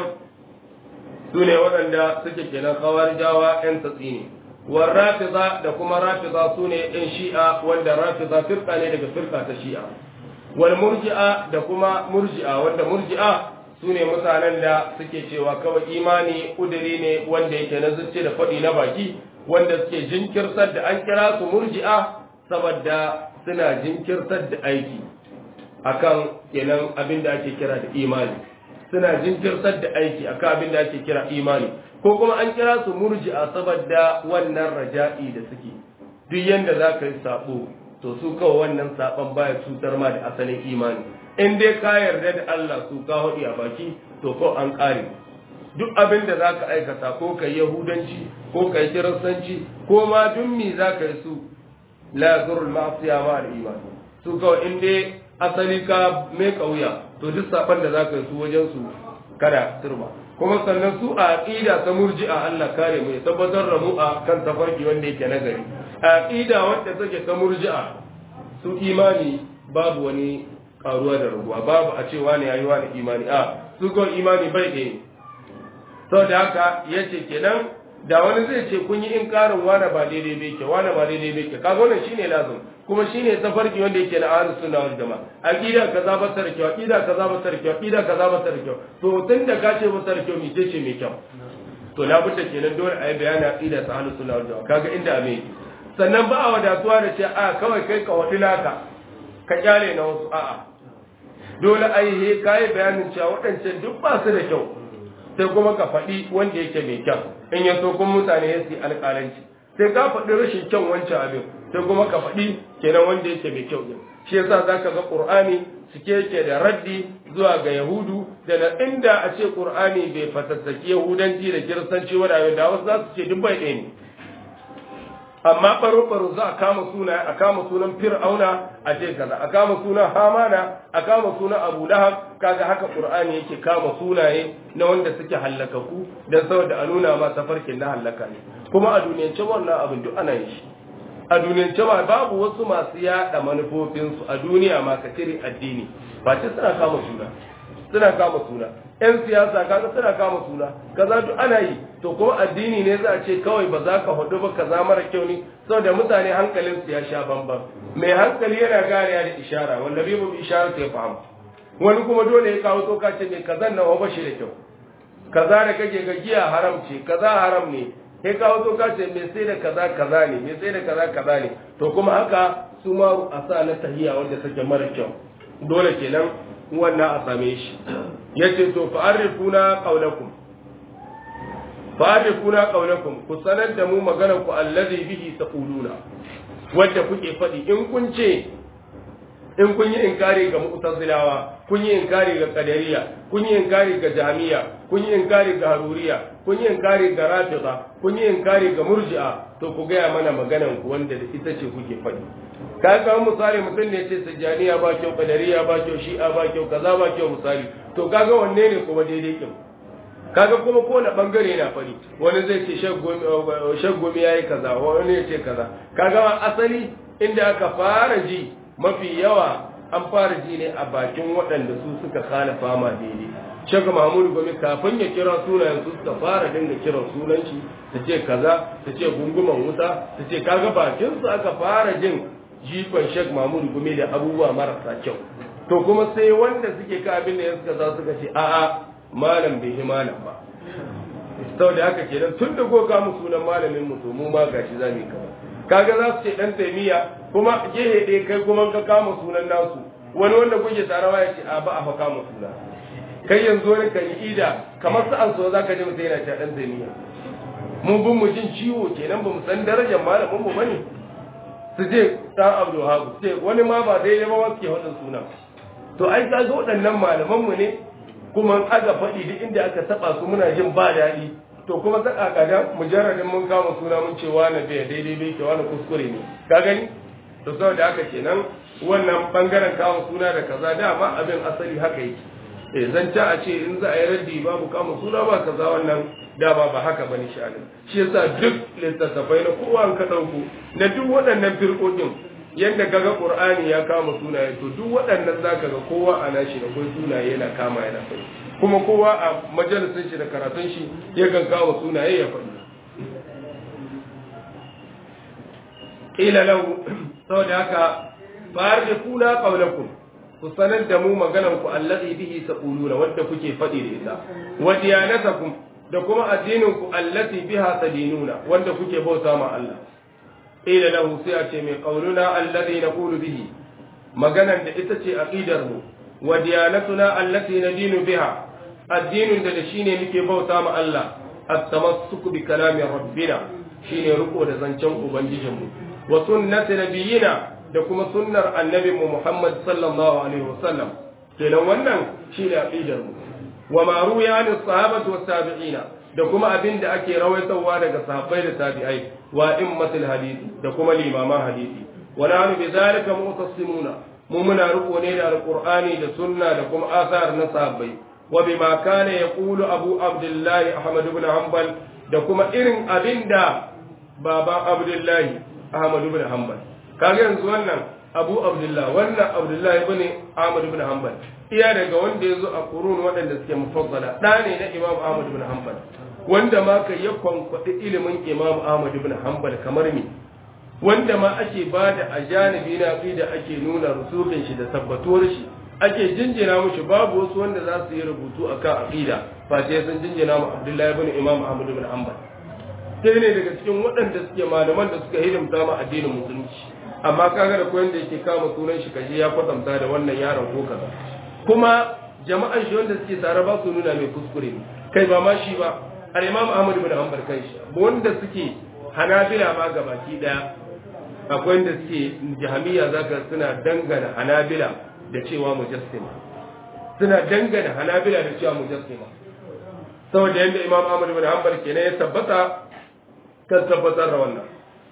su ne waɗanda suke kenan khawarijawa ƴan tatsi ne wal rafiza da kuma rafiza su ne ƴan shi'a wanda rafiza firka ne daga firka ta shi'a wal murji'a da kuma murji'a wanda murji'a su ne mutanen da suke cewa kawai imani ƙuduri ne wanda yake na zuci da faɗi na baki wanda suke jinkirtar da an kira su murji'a saboda suna jinkirtar da aiki akan kenan abin da ake kira da imani suna jinkirtar da aiki akan abin da ake kira imani ko kuma an kira su murji'a saboda wannan raja'i da suke duk yanda za ka yi sabo to su kawai wannan saban baya cutar ma da asalin imani in dai ka yarda da Allah su ka hudi a baki to ko an kare duk abin da za ka aikata ko ka yahudanci ko ka yi kiristanci ko ma duk mi za ka yi su la zurul ma'asiya ma da imani su kawai in dai asali ka mai kauya to duk saban da za ka yi su wajen su kada turba kuma sannan su a aqida ta murji'a Allah kare mu ya tabbatar da mu a kan tafarki wanda yake nagari a aqida wanda take ta murji'a su imani babu wani karuwa da raguwa babu a cewa ne yayi wani imani a su ko imani bai ɗaya sau da haka ya ce kenan da wani zai ce kun yi inkarin wane ba daidai bai ke wane ba daidai bai ke kaga wannan shine lazim kuma shine tafarki wanda yake na ahlus sunna wal jamaa aqida kaza ba ta da kyau aqida kaza ba ta da kyau aqida kaza ba ta da kyau to tun da ka ce ba ta da kyau mi ce mai kyau to na bude kenan dole a yi bayani aqida ta ahlus sunna wal jamaa kaga inda abin sannan ba a wadatuwa da ce a kawai kai ka wadi naka ka kyale na wasu a'a dole ai he kai bayanin cewa waɗancan duk ba su da kyau sai kuma ka faɗi wanda yake mai kyau in ya so kuma mutane ya su alƙalanci sai ka faɗi rashin kyan wancan abin sai kuma ka faɗi kenan wanda yake mai kyau din shi yasa zaka ga qur'ani cike yake da raddi zuwa ga yahudu da na inda a ce qur'ani bai fatattaki yahudanci da kiristanci wadawe da wasu za su ce duk bai ɗaya ne amma baro baro za a kama suna a kama sunan fir'auna a ce kaza a kama sunan hamana a kama sunan abu lahab kaga haka qur'ani yake kama sunaye na wanda suke hallakaku dan saboda a nuna ma tafarkin na hallaka ne kuma a duniyance wannan abin duk ana yin shi a duniyance ma babu wasu masu yada manufofinsu a duniya ma ka cire addini ba ce suna kama suna suna kama suna yan siyasa kaga suna kama suna kaza duk ana yi to kuma addini ne za a ce kawai ba za ka hudu ba kaza mara kyau ne saboda mutane hankalin su ya sha bamban mai hankali yana gane da ishara wanda bai bi ishara sai fahimta wani kuma dole ya kawo toka ce mai kazan nawa ba shi da kyau kaza da kake ga giya haram ce kaza haram ne sai kawo toka ce mai sai da kaza kaza ne mai sai da kaza kaza ne to kuma haka su ma a sa na tahiya wanda take mara kyau dole kenan wannan a same shi yace to fa'arifuna qawlakum fa'arifuna qawlakum ku sanar da mu maganar ku allazi bihi taquluna wanda kuke faɗi in kun ce in kun yi inkari ga mu'tazilawa kun yi inkari ga qadariya kun yi inkari ga jami'a kun yi inkari ga haruriya kun yi inkari ga rafida kun yi inkari ga murji'a to ku gaya mana maganan ku wanda da ita ce kuke faɗi ka ga misali mutum ne ce sajjaniya ba kyau qadariya ba kyau shi'a ba kyau kaza ba kyau misali to kaga wanne ne kuma daidai kin kaga kuma kowane bangare na fari wani zai ce shaggumi ya yi kaza wani ya ce kaza kaga asali inda aka fara ji mafi yawa an fara ji ne a bakin waɗanda su suka kana fama daidai shaka mahmudu gome kafin ya kira sunayen su suka fara dinga kiran sunan shi ta ce kaza ta ce gunguman wuta ta ce kaga bakin su aka fara jin jifan shek mahmudu gome da abubuwa marasa kyau to kuma sai wanda suke ka abin da ya suka za suka ce a'a malam bai yi malam ba sau da haka kenan tun da ko mu sunan malamin mu to mu ma gashi za mu yi kama kaga za su ce dan taimiya kuma gehe ɗaya kai kuma ka kama sunan nasu wani wanda kuke tarawa ya ce a ba a fa kama suna kai yanzu wani kan yi ida kamar su an so za ka ji mutum yana cewa dan taimiya mun bin mu jin ciwo kenan ba mu san darajar malamin mu bane su je dan abdul habu ce wani ma ba daidai ba wasu ke waɗannan sunan to ai ka ga waɗannan malaman mu ne kuma aka faɗi duk inda aka taɓa su muna jin ba daɗi to kuma ta ƙaƙadan mujarradin mun kama suna mun ce wani bai daidai bai ke wani kuskure ne ka gani to saboda haka kenan wannan bangaren kama suna da kaza dama abin asali haka yake eh zan ta a ce in za a yi raddi babu kama suna ba kaza wannan dama ba haka bane sha'anin shi yasa duk littattafai na kowa an ka ɗauko na duk waɗannan firƙoƙin yadda kaga qur'ani ya kama sunaye to duk waɗannan zaka ga kowa a nashi da kai sunaye yana kama yana faɗi kuma kowa a majalisin shi da karatun shi yakan kawo sunaye ya faɗi ila lahu saboda haka fa'ar da kula qawlakum ku sanar da mu maganar ku allazi bihi taquluna wanda kuke faɗi da ita wa diyanatakum da kuma addinin ku allati biha tadinuna wanda kuke bauta ma Allah qila lahu sai a ce mai qauluna alladhi naqulu bihi maganan da ita ce aqidar mu wa diyanatuna allati nadinu biha addinin da shine muke bauta ma Allah at-tamassuk bi kalami rabbina shine riko da zancen ubangijin mu wa sunnati nabiyina da kuma sunnar annabi mu Muhammad sallallahu alaihi wasallam kenan wannan shine aqidar mu wa ma ruya an sahabatu was tabi'ina da kuma abin da ake rawaitowa daga sahabbai da tabi'ai wa immatul hadisi da kuma limaman hadisi wa nahnu bi zalika mutassimuna mu muna riko ne da alqur'ani da sunna da kuma asar na sahabbai wa bima kana yaqulu abu abdullah ahmad ibn hanbal da kuma irin abin da baba abdullahi ahmad ibn hanbal kaga yanzu wannan abu abdullah wannan abdullah ibn ahmad ibn hanbal iya daga wanda yazo a qurun waɗanda suke mufassala da ne na imam ahmad ibn hanbal wanda ma kai ya kwankwaɗi ilimin imam ahmad ibn hanbal kamar me wanda ma ake ba da a janibi na da ake nuna rusukin shi da tabbatuwar shi ake jinjina mushi babu wasu wanda za su yi rubutu akan aqida face sun jinjina mu abdullahi ibn imam ahmad ibn hanbal sai ne daga cikin waɗanda suke malaman da suka hidimta ma addinin musulunci amma kaga da koyon da yake kama sunan shi kaje ya kwatanta da wannan yaron ko kaza kuma jama'an shi wanda suke tare ba su nuna mai kuskure ne kai ba ma shi ba al-imam ahmad ibn hanbal kai shi wanda suke hanabila ma gabaki daya akwai wanda suke jahamiya zaka suna dangana hanabila da cewa mujassima suna dangana hanabila da cewa mujassima saboda yadda imam ahmad ibn hanbal kenan ya tabbata kan tabbatar da wannan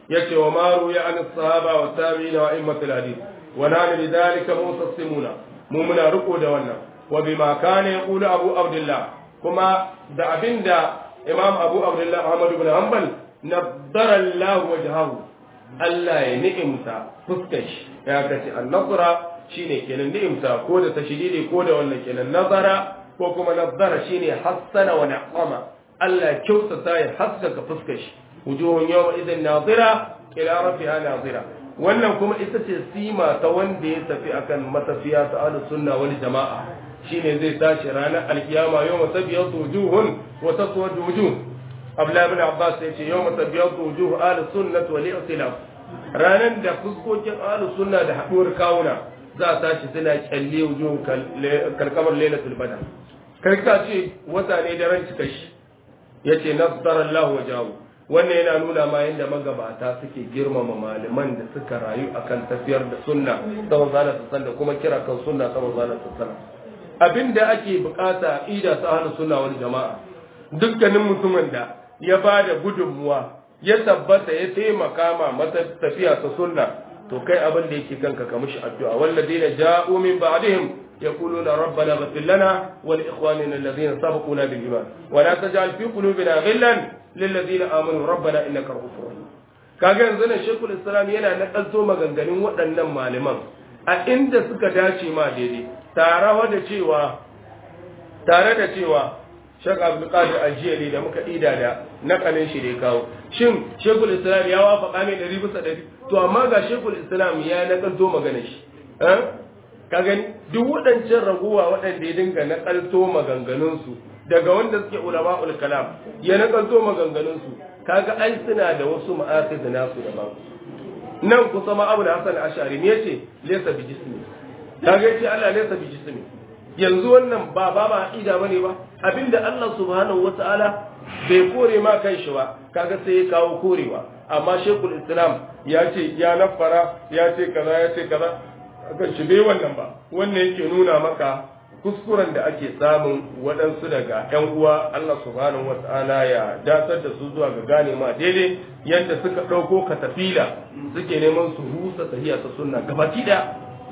yace wa maru ya an sahaba wa tabi'ina wa immatul hadith wa nahnu lidhalika mustaslimuna mu muna riko da wannan wa bima kana yaqulu abu abdullah kuma da abinda imam abu abdullah muhammad ibn hanbal naddara allah wajhahu Allah ya ni'imta fuskar shi ya kace an-nazara shine kenan ni'imta ko da tashdidi ko da wannan kenan nazara ko kuma nazzara shine hassana wa na'ama Allah kyautata ya haskaka fuskar shi wujuhun yawma idan nazira ila rabbiha nazira wannan kuma ita ce sima ta wanda ya tafi akan matafiya ta ahlus sunna wal jama'a shine zai tashi ranar alkiyama yawma tabyatu wujuhun wa taswadu wujuh Abdullah ibn Abbas ya ce yawma tabyatu wujuh ahlus sunnah wal i'tilaf ranar da fuskokin ahlus sunna da haduwar kawuna za a tashi suna kyalle wujuhun kalkamar lailatul badr kai ka ce wata ne da ran cika shi yace nasdara Allah wajahu wannan yana nuna ma yadda magabata suke girmama malaman da suka rayu akan tafiyar da sunna ta manzala su da kuma kira kan sunna ta manzala su abinda ake bukata ida ta ahlus sunna wal jama'a dukkanin mutumin da ya bada gudunmuwa ya tabbata ya taimaka ma mata tafiya ta sunna to kai abin da yake kanka ka mishi addu'a walladina ja'u min ba'dihim يقولون ربنا اغفر لنا ولإخواننا الذين سبقونا بالإيمان ولا تجعل في قلوبنا غلا للذين آمنوا ربنا إنك رؤوف رحيم kaga yanzu nan shekul islam yana nakalto maganganun waɗannan malaman a inda suka dace ma daidai tare da cewa tare da cewa shek abdulkadir aljiyali da muka ida da nakalin shi da ya kawo shin shekul islam ya wafaka ne ɗari bisa ɗari to amma ga shekul islam ya nakalto maganar shi ka gani duk waɗancan raguwa waɗanda ya dinga nakalto maganganunsu daga wanda suke ulama kalam ya nakalto maganganunsu kaga ai suna da wasu ma'asid nasu daban nan kusa ma abu da hasan ashari ne yace laysa bi jismi kaga yace Allah laysa bi jismi yanzu wannan ba ba ba ida bane ba abinda Allah subhanahu wataala bai kore ma kan shi ba kaga sai ya kawo korewa amma shekul islam ya ce ya nafara ya ce kaza ya ce kaza akan shi bai wannan ba wannan yake nuna maka kuskuren da ake samun waɗansu daga ‘yan uwa Allah subhanahu wata'ala ya datar da su zuwa ga gane ma daidai yadda suka ɗauko katafila suke neman su rusa tahiya ta sunna gabaki da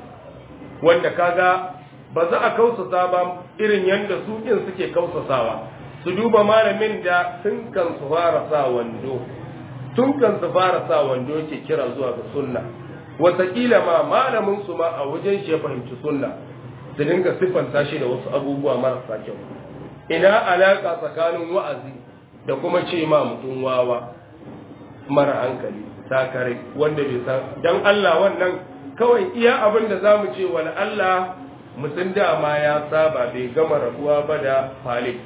wanda kaga ba za a kausasa ba irin yadda su ɗin suke kausasawa su duba malamin da tun kan su fara sa wando tun kan su fara sa wando yake kira zuwa ga sunna wataƙila ma malamin su ma a wajen shi ya fahimci sunna su dinga siffanta shi da wasu abubuwa marasa kyau ina alaƙa tsakanin wa'azi da kuma ce ma mutum wawa mara hankali sakare wanda bai san dan Allah wannan kawai iya abin da zamu ce wani Allah mutum dama ya saba bai gama rabuwa ba da falik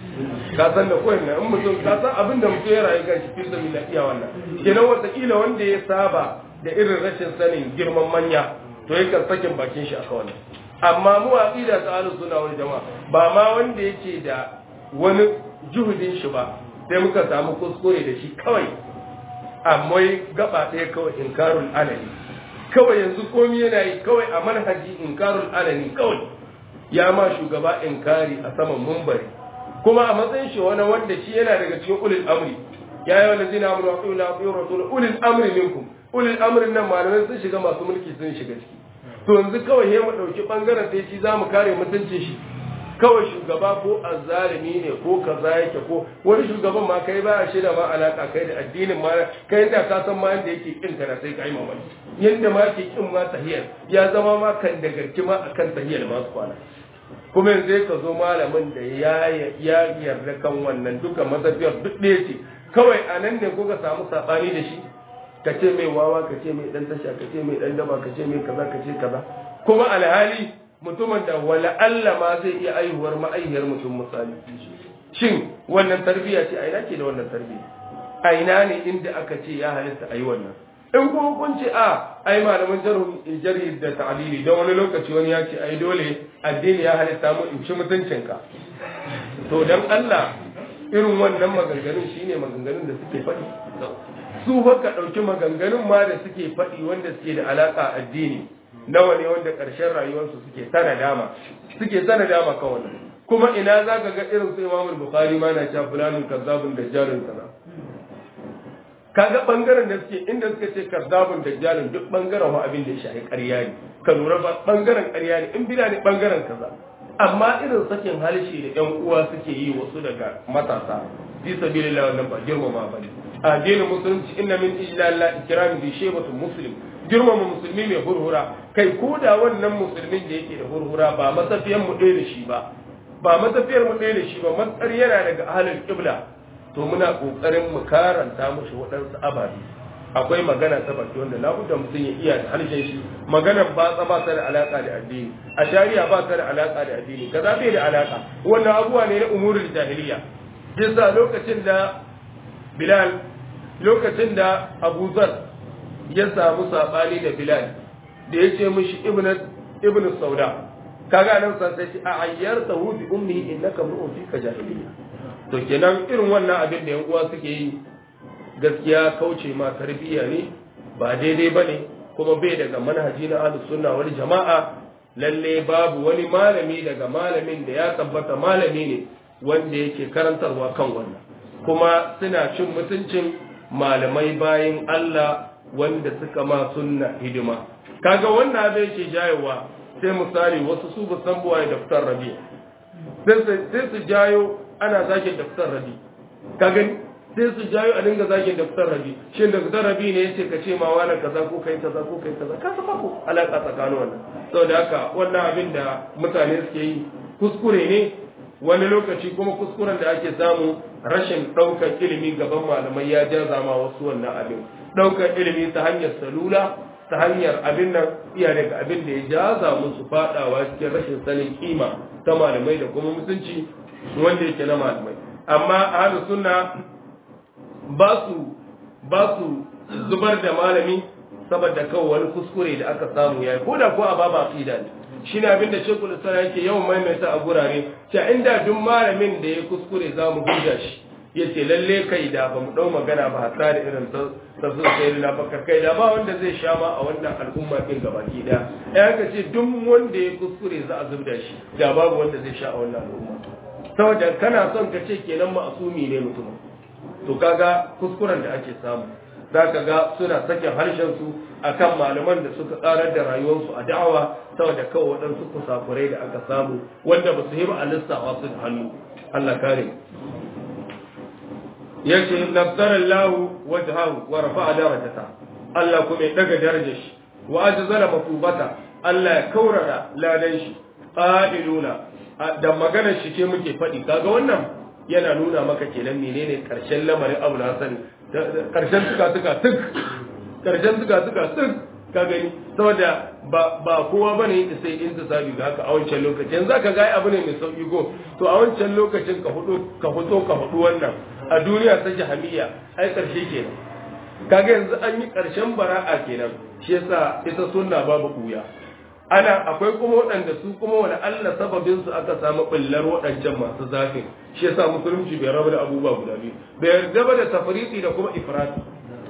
ka san da koyin in mutum ka san abin da mutum ya rayu kan shi fi sami iya wannan kenan wataƙila wanda ya saba da irin rashin sanin girman manya to yakan sakin bakin shi aka wannan amma mu aqida ta ahlus sunna wal jamaa ba ma wanda yake da wani juhudin shi ba sai muka samu kuskure da shi kawai amma gaba ɗaya kawai inkarul alani kawai yanzu komi yana yi kawai a manhaji inkarul alani kawai ya ma shugaba inkari a saman mumbari kuma a matsayin shi wani wanda shi yana daga cikin ulil amri ya yi wani zina amuru wa ƙi'ula wa rasul ulil amri minkum ulil amrin nan malamai sun shiga masu mulki sun shiga ciki to yanzu kawai ya mu ɗauki ɓangaren da shi za mu kare mutuncin shi kawai shugaba ko azzalimi ne ko kaza yake ko wani shugaban ma kai ba a shida ma alaka kai da addinin ma kai da ka san ma yanda yake kin kana sai kai mamaki yanda ma ke kin ma tahiyar ya zama ma kan da garki ma akan tahiyar ma su kwana kuma yanzu ka zo malamin da ya ya yarda kan wannan duka mazabiyar duk ɗaya ce kawai a nan ne ko ka samu sabani da shi ka ce mai wawa ka ce mai dan tasha ka ce mai dan daba ka ce mai kaza ka ce kaza kuma alhali mutumin da wala Allah ma zai iya aihuwar ma'aihiyar mutum misali shin wannan tarbiyya ce a ina ce da wannan tarbiyya a ina ne inda aka ce ya halitta a yi wannan in kuma kun ce a ai malaman jarhi da ta'lili don wani lokaci wani ya ce ai dole addini ya halitta mu in ci mutuncinka to dan Allah irin wannan maganganun shine maganganun da suke faɗi su haka ɗauki maganganun ma da suke faɗi wanda suke da alaƙa addini nawa ne wanda ƙarshen rayuwarsu suke sana dama suke sana dama kan wannan kuma ina za ka ga irin su imamul bukhari ma na cewa fulanin kazzabun da jarin kaza kaga bangaren da suke inda suka ce kazzabun dajjalin duk bangaren wa abin da ya shafi ƙarya ne ka lura ba bangaren ƙarya ne in bida ne bangaren kaza amma irin sakin halishi da ƴan uwa suke yi wasu daga matasa fi sabilillah wannan ba girmama bane addinin musulunci inna min ijlal ikrami bi shaybatul muslim girmama musulmi mai hurhura kai ko da wannan musulmin da yake da hurhura ba masafiyan mu ɗaya da shi ba ba masafiyar mu ɗaya da shi ba matsar yana daga ahlul qibla to muna kokarin mu karanta mushi waɗansu ababe akwai magana ta baki wanda labudda mutum ya iya da harshen shi maganar ba ta ba ta da alaka da addini a shari'a ba ta da alaka da addini kaza bai da alaka wannan abubuwa ne na umurul jahiliya yasa lokacin da bilal lokacin da abu zar ya samu sabani da bilal da ya ce mishi ibn sauda kaga nan san sai a ayyarta hu bi ummi innaka mu'un fika jahiliya to kenan irin wannan abin da yan uwa suke yi gaskiya kauce ma tarbiyya ne ba daidai bane kuma bai daga manhaji na ahlus sunna wal jama'a lalle babu wani malami daga malamin da ya tabbata malami ne wanda yake karantarwa kan wannan kuma suna cin mutuncin malamai bayin Allah wanda suka ma sunna hidima kaga wannan abin yake jayowa sai misali wasu su ba san buwaye daftar rabi sai su jayo ana zagin daftar rabi ka gani sai su jayo a dinga zagin daftar rabi shin daftar rabi ne yace ka ce ma wani kaza ko kai kaza ko kai kaza ka saba ko alaka tsakanin wannan saboda haka wannan abin da mutane suke yi kuskure ne wani lokaci kuma kuskuren da ake samu rashin ɗaukar ilimi gaban malamai ya jaza ma wasu wannan abin ɗaukar ilimi ta hanyar salula ta hanyar abin nan iya daga abin da ya jaza musu faɗawa cikin rashin sanin kima ta malamai da kuma mutunci wanda yake na malamai amma ahlu sunna ba su ba su zubar da malami saboda kawai wani kuskure da aka samu yayi ko da ko a baba aqida ne shine abin da Sheikhul Islam yake yawan maimaita a gurare cewa inda duk malamin da ya kuskure za mu hujja shi yace lalle kai da ba mu dau magana ba hatta da irin ta sun sai na baka kai da ba wanda zai sha ma a wannan al'umma din gabaki daya ya ka ce duk wanda ya kuskure za a zubda shi da babu wanda zai sha a wannan al'umma saboda kana son ka ce kenan ma'asumi ne mutum to kaga kuskuren da ake samu za ka ga suna sakin harshensu a kan malaman da suka tsarar da rayuwarsu a da'awa saboda kawai waɗansu kusakurai da aka samu wanda ba su yi ba a lissawa su da hannu Allah kare ya ce nabtar Allah wajhahu wa rafa'a darajata Allah kuma ya daga darajar shi wa ajzala mafubata Allah ya kaurara ladan shi qailuna da maganar shi ce muke faɗi kaga wannan yana nuna maka kenan menene karshen lamarin Abu Hassan karshen suka suka tuk karshen suka suka tuk ka gani saboda ba ba kowa bane da sai in ta sabi ga haka a wancan lokacin yanzu ka ga abu ne mai sauki go to a wancan lokacin ka hudu ka fito ka hudu wannan a duniya ta jahamiya ai karshe kenan kaga yanzu an yi karshen bara'a kenan shi yasa ita sunna babu kuya ana akwai kuma waɗanda su kuma wani Allah sababin su aka samu ɓullar waɗancan masu zafin shi yasa musulunci bai raba da abubuwa guda biyu bai yarda ba da tafriti da kuma ifrati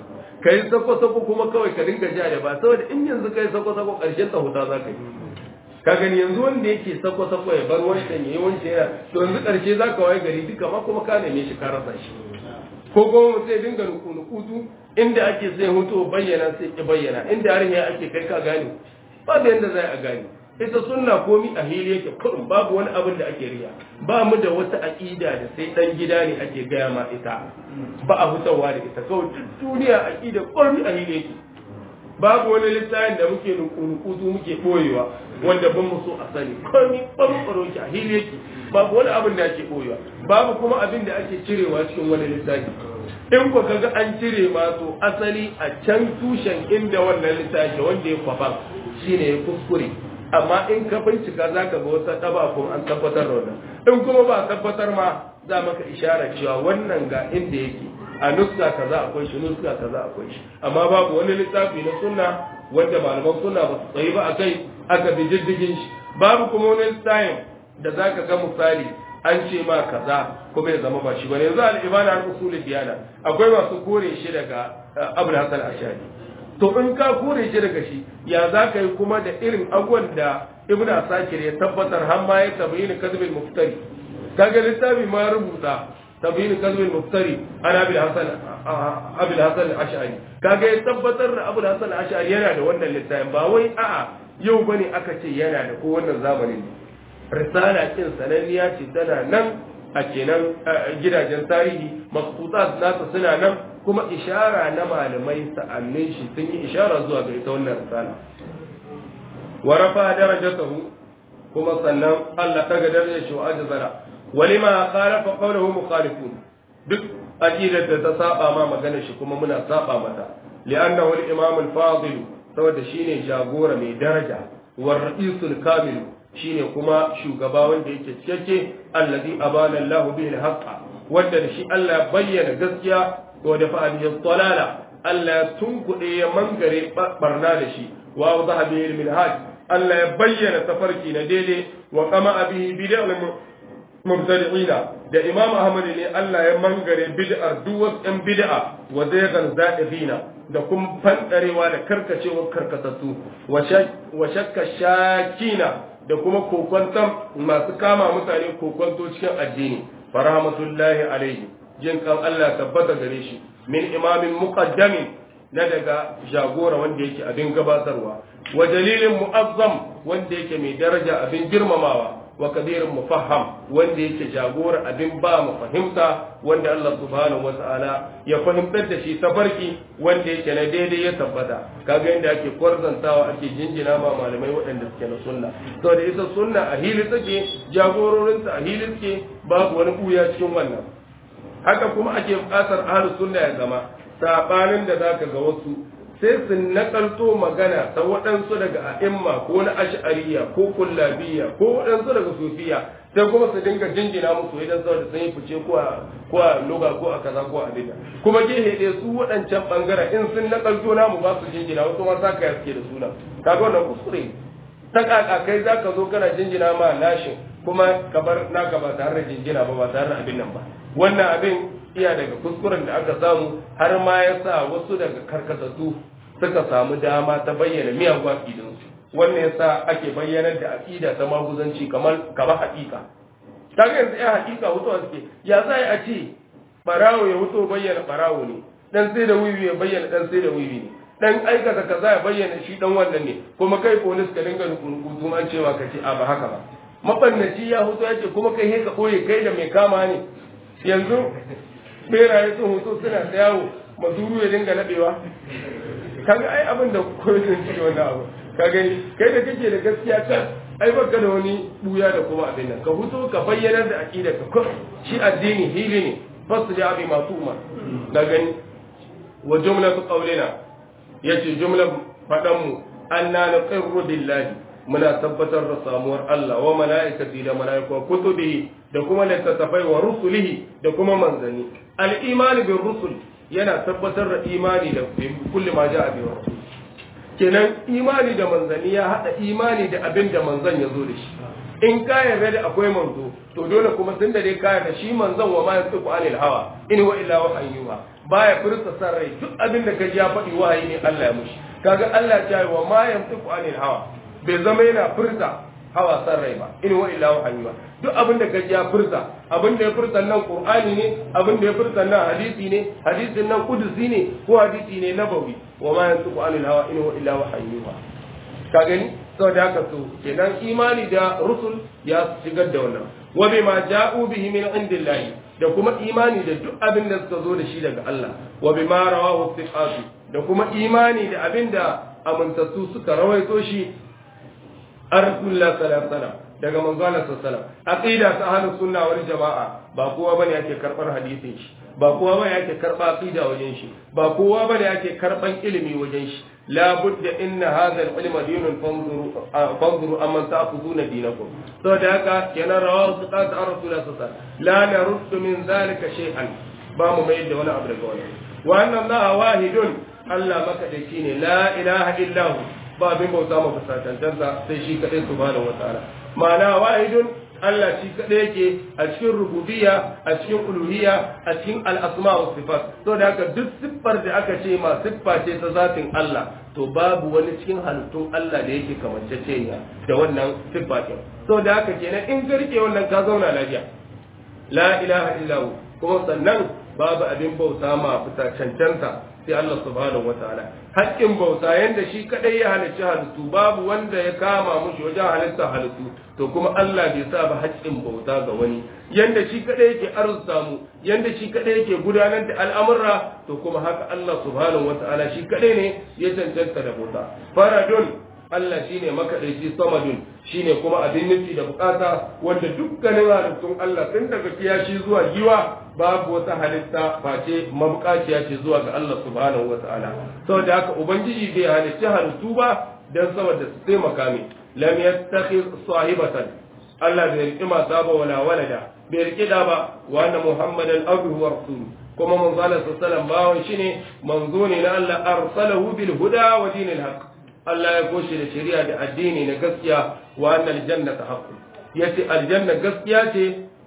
kai sako sako kuma kawai ka dinga ja da ba saboda in yanzu kai sako sako ƙarshen ta huta za ka yi ka gani yanzu wanda yake sako sako ya bar wancan yayi wancan yana to yanzu ƙarshe za ka waye gari duka ma kuma ka neme shi ka rasa shi ko kuma mutum ya dinga nuku inda ake sai hutu bayyana sai ki bayyana inda har ake kai ka gane babu yadda zai a gani ita sunna komi a hili yake kurum babu wani abin da ake riya ba mu da wata aƙida da sai dan gida ne ake gaya ma ita ba a hutawa da ita kawai duk duniya aƙida komi a hili yake babu wani littafin da muke nukunukutu muke boyewa wanda ban mu so a sani komi ɓarɓaro ki a hili yake babu wani abin da ake boyewa babu kuma abin da ake cirewa cikin wani littafi in ku kaga an cire ma to asali a can tushen inda wannan littafi wanda ya kwafa shine ya kuskure amma in ka bincika za ka ga wata ɗaba ko an tabbatar da wannan in kuma ba tabbatar ma za maka ishara cewa wannan ga inda yake a nuska kaza akwai shi nuska kaza akwai shi amma babu wani littafi na sunna wanda malaman sunna ba su tsayi ba akai aka bi diddigin shi babu kuma wani littafin da za ka ga misali an ce ma kaza kuma ya zama ba shi bane yanzu al-ibana al-usul diyana akwai masu kore shi daga Abu Hasan Ashari to in ka kore shi daga shi ya za ka yi kuma da irin abubuwan da ibn asakir ya tabbatar har ma ya tabayyana kadhibul muftari kaga littafi ma rubuta tabiin kalbi muftari ana bil hasan abul hasan al-ash'ari kaga ya tabbatar da abul hasan al-ash'ari yana da wannan littafin ba wai a'a yau bane aka ce yana da ko wannan zamanin risala kin sananniya ce tana nan a kenan gidajen tarihi maksutat nasa suna nan kuma ishara na malamai sa'annin shi sun yi ishara zuwa ga ita wannan risala wa rafa darajatahu kuma sannan Allah daga darajar shi wa ajzara walima khalafa qawluhu mukhalifun duk aqidar da ta saba ma maganar shi kuma muna saba mata li'annahu al-imam al-fadil saboda shine jagora mai daraja wa ra'isul kamil shine kuma shugaba wanda yake cikakke allazi abana Allah bihi al-haqq wanda da shi Allah ya bayyana gaskiya wa da fa'al dalala Allah ya tunkuɗe ya mangare barna da shi wa wadaha bihi al-minhaj Allah ya bayyana tafarki na daidai wa kama bihi bid'al mubtadi'ina da Imam Ahmad ne Allah ya mangare bid'ar duk wasu ɗan bid'a wa zaygan za'ifina da kuma fandarewa da karkacewar karkatattu wa shakka shakina da kuma kokwantan masu kama mutane kokwanto cikin addini farahmatullahi alaihi jin kan Allah tabbata gare shi min imamin muqaddamin na daga jagora wanda yake abin gabatarwa wa dalilin mu'azzam wanda yake mai daraja abin girmamawa wa kabirin mufaham wanda yake jagora abin ba mu fahimta wanda Allah subhanahu wata'ala ya fahimtar da shi tafarki wanda yake na daidai ya tabbata kaga yadda ake kwarzantawa ake jinjina ma malamai waɗanda suke na sunna to da ita sunna a hili take jagororinta a hili suke babu wani buya cikin wannan haka kuma ake buƙatar ahlus sunna ya zama sabanin da zaka ga wasu sai su nakalto magana ta waɗansu daga a'imma ko na ash'ariya ko kullabiya ko waɗansu daga sufiya sai kuma su dinga jinjina musu idan saboda sun yi fice ko a ko a loga ko a kaza ko a bida kuma gehe ɗaya su waɗancan ɓangaren in sun nakalto namu ba su jinjina wasu ma saka ya suke da suna kaga wannan kuskure ta kaka kai zaka zo kana jinjina ma nashin kuma ka bar naka ba tare da jinjina ba ba tare da abin nan ba wannan abin iya daga kuskuren da aka samu har ma ya sa wasu daga karkatattu suka samu dama ta bayyana miyagun aƙidinsu wannan yasa ake bayyanar da aƙida ta maguzanci kamar kamar haƙiƙa ta ga yanzu ya haƙiƙa wutuwa suke ya za a ce barawo ya wuto bayyana barawo ne dan sai da wiwi ya bayyana dan sai da wiwi ne dan aikata kaza ya bayyana shi dan wannan ne kuma kai polis ka dinga rubutu an cewa ka ce a ba haka ba mabannaci ya huto ya ce kuma kai he ka ɓoye kai da mai kama ne yanzu beraye sun hoto suna ta yawo mazuru ya dinga nadewa kaga ai abin da koyon ci wannan abu ka gani kai da kake da gaskiya kan ai baka da wani buya da kuma abin nan ka huto ka bayyanar da aqida ka shi addini hili ne fasu da abi masu umar da gani wa jumlatu qawlina yace jumlar fadan mu anna naqirru billahi muna tabbatar da samuwar Allah wa mala'ikati da mala'iku kutubihi da kuma littattafai wa rusulihi da kuma manzanni al-imani bir rusul yana tabbatar da imani da kulli ma ja'a bi rasul kenan imani da manzanni ya hada imani da abin da manzan ya zo da shi in ka yarda da akwai manzo to dole kuma tun da dai ka yarda shi manzon wa ma yasifu anil hawa in wa illa wahayyuha baya furta san rai duk abin da kaji ya faɗi wahayi ne Allah ya mushi kaga Allah ya ce wa ma yasifu anil hawa bai zama yana furta hawa san rai ba in wa illa wahayi ba duk abin da kaji ya furta abin da ya furta nan qur'ani ne abin da ya furta nan hadisi ne hadisin nan kudusi ne ko hadisi ne nabawi wa ma yantiqu anil hawa in wa illa wahayi ba ka gani saboda haka to kenan imani da rusul ya shigar da wannan wa bima ja'u bihi min indillahi da kuma imani da duk abin da suka zo da shi daga Allah wa bima rawahu thiqatu da kuma imani da abin da amintattu suka rawaito shi an rasulullah sallallahu alaihi wasallam daga manzo Allah sallallahu alaihi wasallam aqida ta ahlus sunna wal jamaa ba kowa bane yake karbar hadisin shi ba kowa bane yake karba aqida wajen shi ba kowa bane yake karban ilimi wajen shi la budda inna hadha al-ilma dinun fanzuru fanzuru amman ta'khuduna dinakum to da haka kenan rawahu siqat an rasulullah sallallahu alaihi wasallam la naruddu min zalika shay'an ba mu mai da wani abu daga wannan wa anna allaha wahidun Allah makadaici ne la ilaha illa hu ba abin bauta ma fasatantarsa sai shi kaɗai subhanahu wa ta'ala ma'ana wahidun Allah shi kaɗai yake a cikin rububiyya a cikin uluhiyya a cikin al'asma wa sifat to da haka duk siffar da aka ce ma siffa ce ta zatin Allah to babu wani cikin halittun Allah da yake kamanceceniya da wannan siffa ce to da haka kenan in ka rike wannan ka zauna lafiya la ilaha illahu kuma sannan babu abin bauta ma fita cancanta sai Allah subhanahu wataala haƙƙin bauta yanda shi kadai ya halicci halittu babu wanda ya kama mushi wajen halitta halittu to kuma Allah bai sa ba haƙƙin bauta ga wani yanda shi kadai yake arzuta mu yanda shi kadai yake gudanar da al'amurra to kuma haka Allah subhanahu wataala shi kadai ne ya cancanta da bauta faradun Allah shine makaɗaici samadun shine kuma abin nufi da bukata wanda dukkanin halittun Allah tun daga kiyashi zuwa giwa babu wata halitta face mabukaciya ce zuwa ga Allah subhanahu wataala saboda haka ubangiji bai halicci halittu ba dan saboda su taimaka mai lam yattakhiz sahibatan Allah bai riƙi mata ba wala walada bai riƙi da ba wa anna muhammadan abduhu wa rasuluhu kuma manzo Allah sallallahu alaihi wasallam bawon shine manzo ne na Allah arsalahu bil huda wa dinil haqq Allah ya koshe da shari'a da addini na gaskiya wa annal jannata haqqun yace aljanna gaskiya ce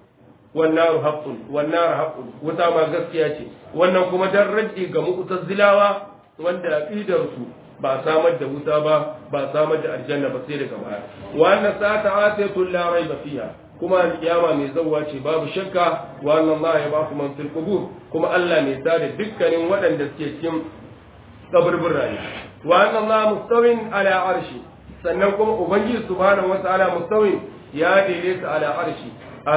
wan naru haqqun wan nar haqqun wuta ma gaskiya ce wannan kuma dan raddi ga mu'tazilawa wanda aqidar su ba samar da wuta ba ba samar da aljanna ba sai daga baya wa anna sa'ata atatu la raiba fiha kuma alkiyama mai zawwa ce babu shakka wa anna Allah ya ba man fil qubur kuma Allah mai tada dukkanin waɗanda suke cikin kaburbura ne wa anna Allah mustawin ala arshi sannan kuma ubangiji subhanahu wataala mustawin ya daidaita ala arshi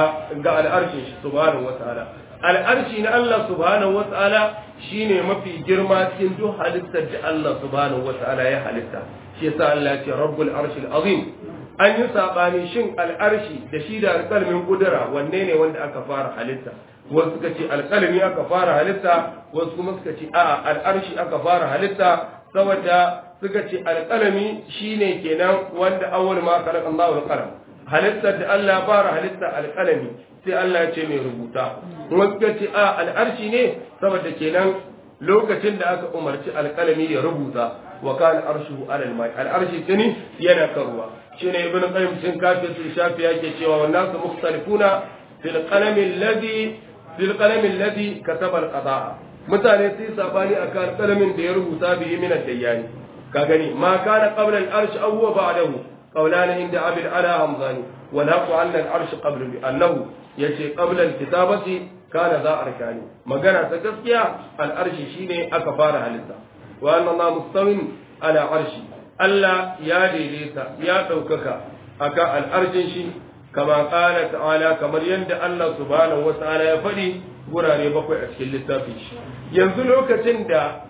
ga al'arshin shi subhanahu wataala al'arshi na Allah subhanahu wataala shine mafi girma cikin duk halittar da Allah subhanahu wataala ya halitta shi yasa Allah ya ce rabbul arshil azim an yi sabani shin al'arshi da shi da alƙalmin kudura wanne ne wanda aka fara halitta wasu suka ce alƙalmi aka fara halitta wasu kuma suka ce a'a al'arshi aka fara halitta saboda suka ce alƙalami shine kenan wanda awwal ma khalaqa Allahu al-qalam halittar da Allah fara halitta alƙalami sai Allah ya ce mai rubuta wasu suka ce a al'arshi ne saboda kenan lokacin da aka umarci alƙalami ya rubuta wa kana arshuhu alal mai al'arshi tuni yana karuwa shine ibnu qayyim cikin kafin su shafi yake cewa wannan su mukhtalifuna fil qalami alladhi fil qalami alladhi kataba al-qada'a mutane sai sabani akan kalamin da ya rubuta bihi min ad-dayyani ka gani ma kana qabla al-arsh aw huwa ba'dahu qawlan inda abil ala hamzani wa naqu anna al-arsh qabla bi annahu yace qabla al-kitabati kana za arkani magana ta gaskiya al-arshi shine aka fara halitta wa anna ma mustawin ala arshi Allah ya daidaita ya daukaka aka al-arshin shi kama qala ta'ala kamar yadda Allah subhanahu wa ta'ala ya faɗi gurare bakwai a cikin littafin shi yanzu lokacin da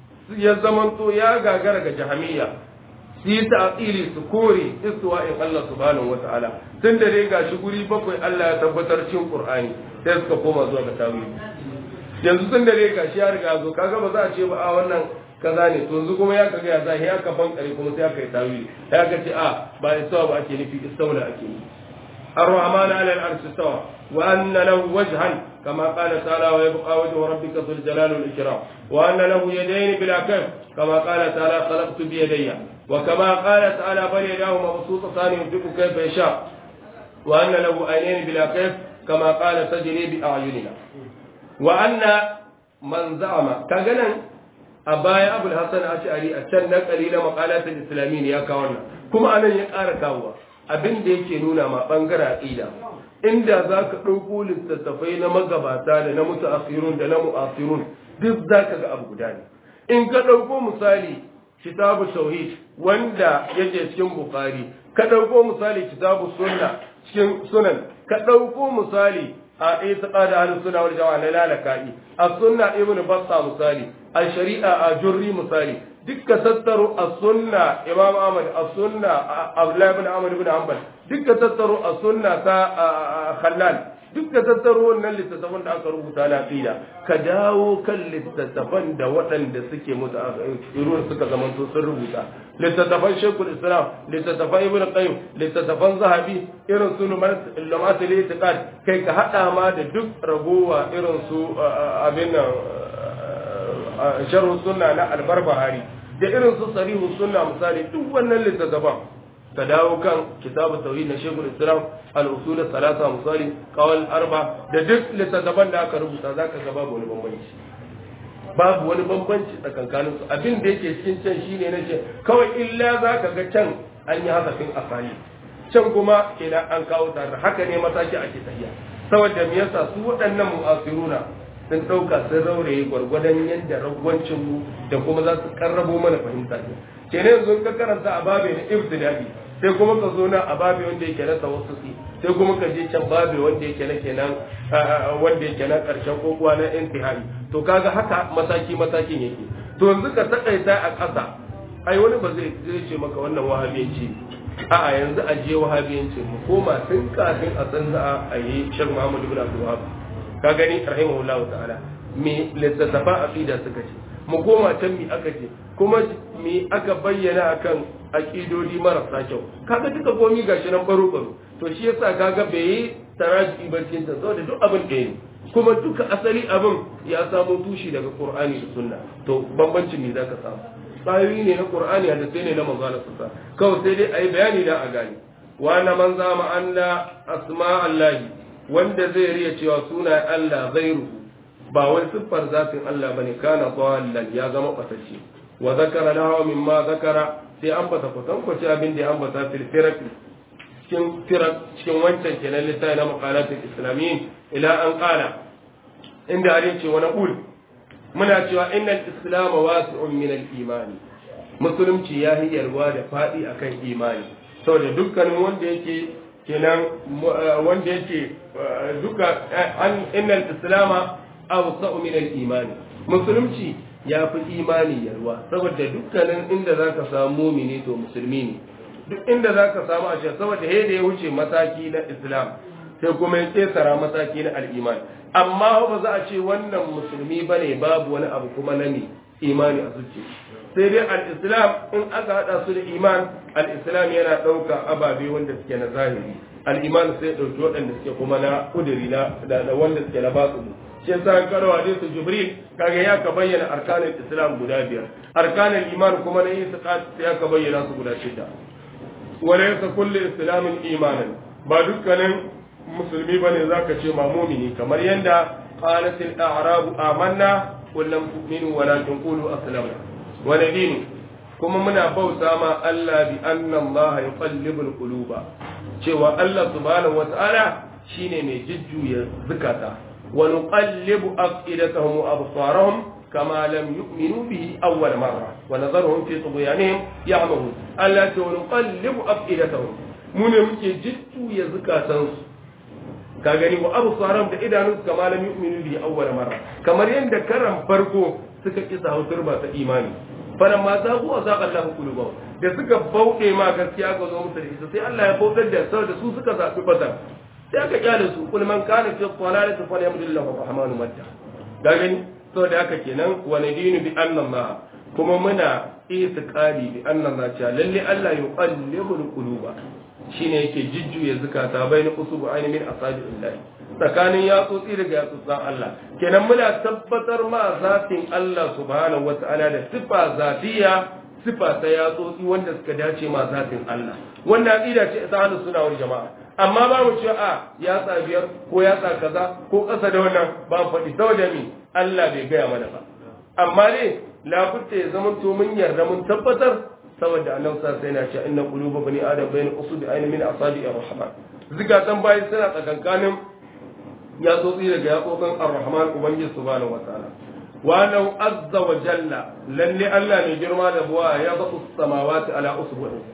ya zamanto ya gagara ga jahamiya su yi ta'atili su kore istiwa'in Allah subhanahu wa ta'ala tun da dai gashi guri bakwai Allah ya tabbatar cikin Qur'ani sai suka koma zuwa ga tawili yanzu tun da dai gashi ya riga zo kaga ba za a ce ba a wannan kaza ne to yanzu kuma ya kaga ya zahi ya ka bankare kuma sai aka yi tawili ya ka ce a ba istawa ba ake nufi istawla ake nufi الرحمن على العرش استوى وأن له وجها كما قال تعالى ويبقى وجه ربك ذو الجلال والإكرام وأن له يدين بلا كف كما قال تعالى خلقت بيدي وكما قال تعالى بل يداه مبسوطتان ينفق كيف يشاء وأن له عينين بلا كيف كما قال تجري بأعيننا وأن من زعم كجنا أبايا أبو الحسن أشعري أتشن قليل مقالات الإسلاميين يا كوانا كما أنا يقار كاوا abin da yake nuna ma bangaren aqida inda za ka ɗauko littattafai na magabata da na mutaakhirun da na mu'asirun duk za ka ga abu guda ne in ka ɗauko misali kitabu tauhid wanda yake cikin bukhari ka ɗauko misali kitabu sunna cikin sunan ka ɗauko misali a itiqad ahlus sunna wal jama'a na lalaka'i a sunna ibn batta misali a shari'a a jurri misali dukka tattaro a sunna imam ahmad a sunna abdullahi ibn ahmad ibn hanbal dukka tattaro a sunna ta khallal dukka tattaro wannan littattafan da aka rubuta na aqida ka dawo kan littattafan da waɗanda suke mutu irin suka zamanto sun rubuta littattafan shekul islam littattafan ibn qayyim littattafan zahabi irin su lumatul itiqad kai ka hada ma da duk ragowa irin su abin nan sharhu sunna na albarbahari da irin su sarihu sunna misali duk wannan littattafan ka dawo kan kitabu tauhid na shekul islam al-usul salasa misali kawal arba da duk littattafan da aka rubuta zaka ga babu wani bambanci babu wani bambanci tsakankanin su abin da yake cikin can shine na ce kawai illa zaka ga can an yi hasafin asali can kuma kenan an kawo tare haka ne mataki ake tafiya saboda me yasa su waɗannan mu'asiruna sun ɗauka sun rauraye gwargwadon yadda ragwancin mu da kuma za su karrabo mana fahimta ne kenan yanzu ka karanta a babe na ibtida'i sai kuma ka zo na a babe wanda yake na tawassusi sai kuma ka je can babe wanda yake na kenan wanda yake na karshen kokuwa na intihai to kaga haka mataki matakin yake to yanzu ka takaita a ƙasa ai wani ba zai zai ce maka wannan wahabiyanci a'a yanzu a je wahabiyanci mu koma tun kafin a san za a yi shek muhammadu bin abdul wahab ka gani rahimahullahu ta'ala me littattafa aqida suka ce mu koma can mi aka ce kuma mi aka bayyana akan aqidodi marasa kyau kaga duka komi gashi nan baro baro to shi yasa kaga bai yi taraji ba cikin ta saboda duk abin da ne kuma duka asali abin ya samo tushi daga qur'ani da sunna to bambancin ne zaka samu tsayoyi ne na qur'ani da sai ne na manzo Allah sallallahu kawai sai dai ayi bayani da a gani wa na man zama anna asma allahi wanda zai riya cewa suna Allah zairu ba wai siffar zatin Allah bane kana dallan ya zama fatacce wa zakara lahu mimma zakara sai an bata kusan kwace abin da an bata fil firaq cikin firaq cikin wancan kenan littafi na maqalatul islamiyyin ila an qala inda har ce wa naqul muna cewa innal islam wasi'un min al imani musulunci ya hiyarwa da fadi akan imani saboda dukkanin wanda yake kenan wanda yake duka an innal islama awsa'u min al-iman musulunci ya fi imani yarwa saboda dukkanin inda zaka samu mumini to musulmi ne duk inda zaka samu a saboda he da ya wuce mataki na islam sai kuma ya tsara mataki na al-iman amma ba za a ce wannan musulmi bane babu wani abu kuma na ne imani a zuciya sai dai al-islam in aka hada su da iman al-islam yana ɗauka ababe wanda suke na zahiri al-iman sai ya ɗauki waɗanda suke kuma na kudiri na da wanda suke na batsu shi yasa karo hadisu jibril kaga ya ka bayyana arkanin islam guda biyar arkanin iman kuma na itiqad sai ya ka bayyana su guda shida wala yasa kullu islamin imanan ba dukkanin musulmi bane zaka ce ma mu'mini kamar yanda qalat al-a'rab amanna qul lam tu'minu walakin qulu aslamna wa dinu kuma muna bauta ma Allah bi anna Allah yuqallibul quluba cewa Allah subhanahu wa ta'ala shine mai jujjuya zukata ونقلب أفئدتهم وأبصارهم كما لم يؤمنوا به أول مرة ونظرهم في طغيانهم يعمهون التي ونقلب أفئدتهم من يمكن جدت يزكى تنس كاغني وأبصارهم da idanun kama lam yu'minu bi awwal marra kamar yanda karan farko suka kisa turba ta imani falamma zagu wa zaqa Allahu qulubahum da suka bauɗe ma gaskiya ga zo musu da ita sai Allah ya bautar da saboda su suka zabi fata sai aka kyale su kul man kana fi dhalalati falyamdillahu rahmanu madda da gani to da haka kenan wa nadinu bi anna Allah kuma muna itiqadi bi anna Allah cha lalle Allah yuqallibul quluba shine yake jujjuya zakata bayna usubu ayni min asabillahi tsakanin yatsotsi daga yatsotsan Allah kenan muna tabbatar ma zatin Allah subhanahu wata'ala da sifa zatiya sifa ta yatsotsi wanda suka dace ma zatin Allah wannan aqida ce ta hada suna wal jama'a amma ba mu cewa a yatsa biyar ko yatsa kaza ko ƙasa da wannan ba mu faɗi saboda mi Allah bai gaya mana ba amma ne labutta ya zama to mun yarda mun tabbatar saboda annabi sa sai na ce inna quluba bani adam bayna usbi ayni min asabi ar-rahman zikatan bayi suna tsakankanin yatsotsi daga yatsokan ar-rahman ubangiji subhanahu wataala wa annahu azza wa jalla lalle Allah mai girma da buwa ya zaɓu samawati ala usbu'in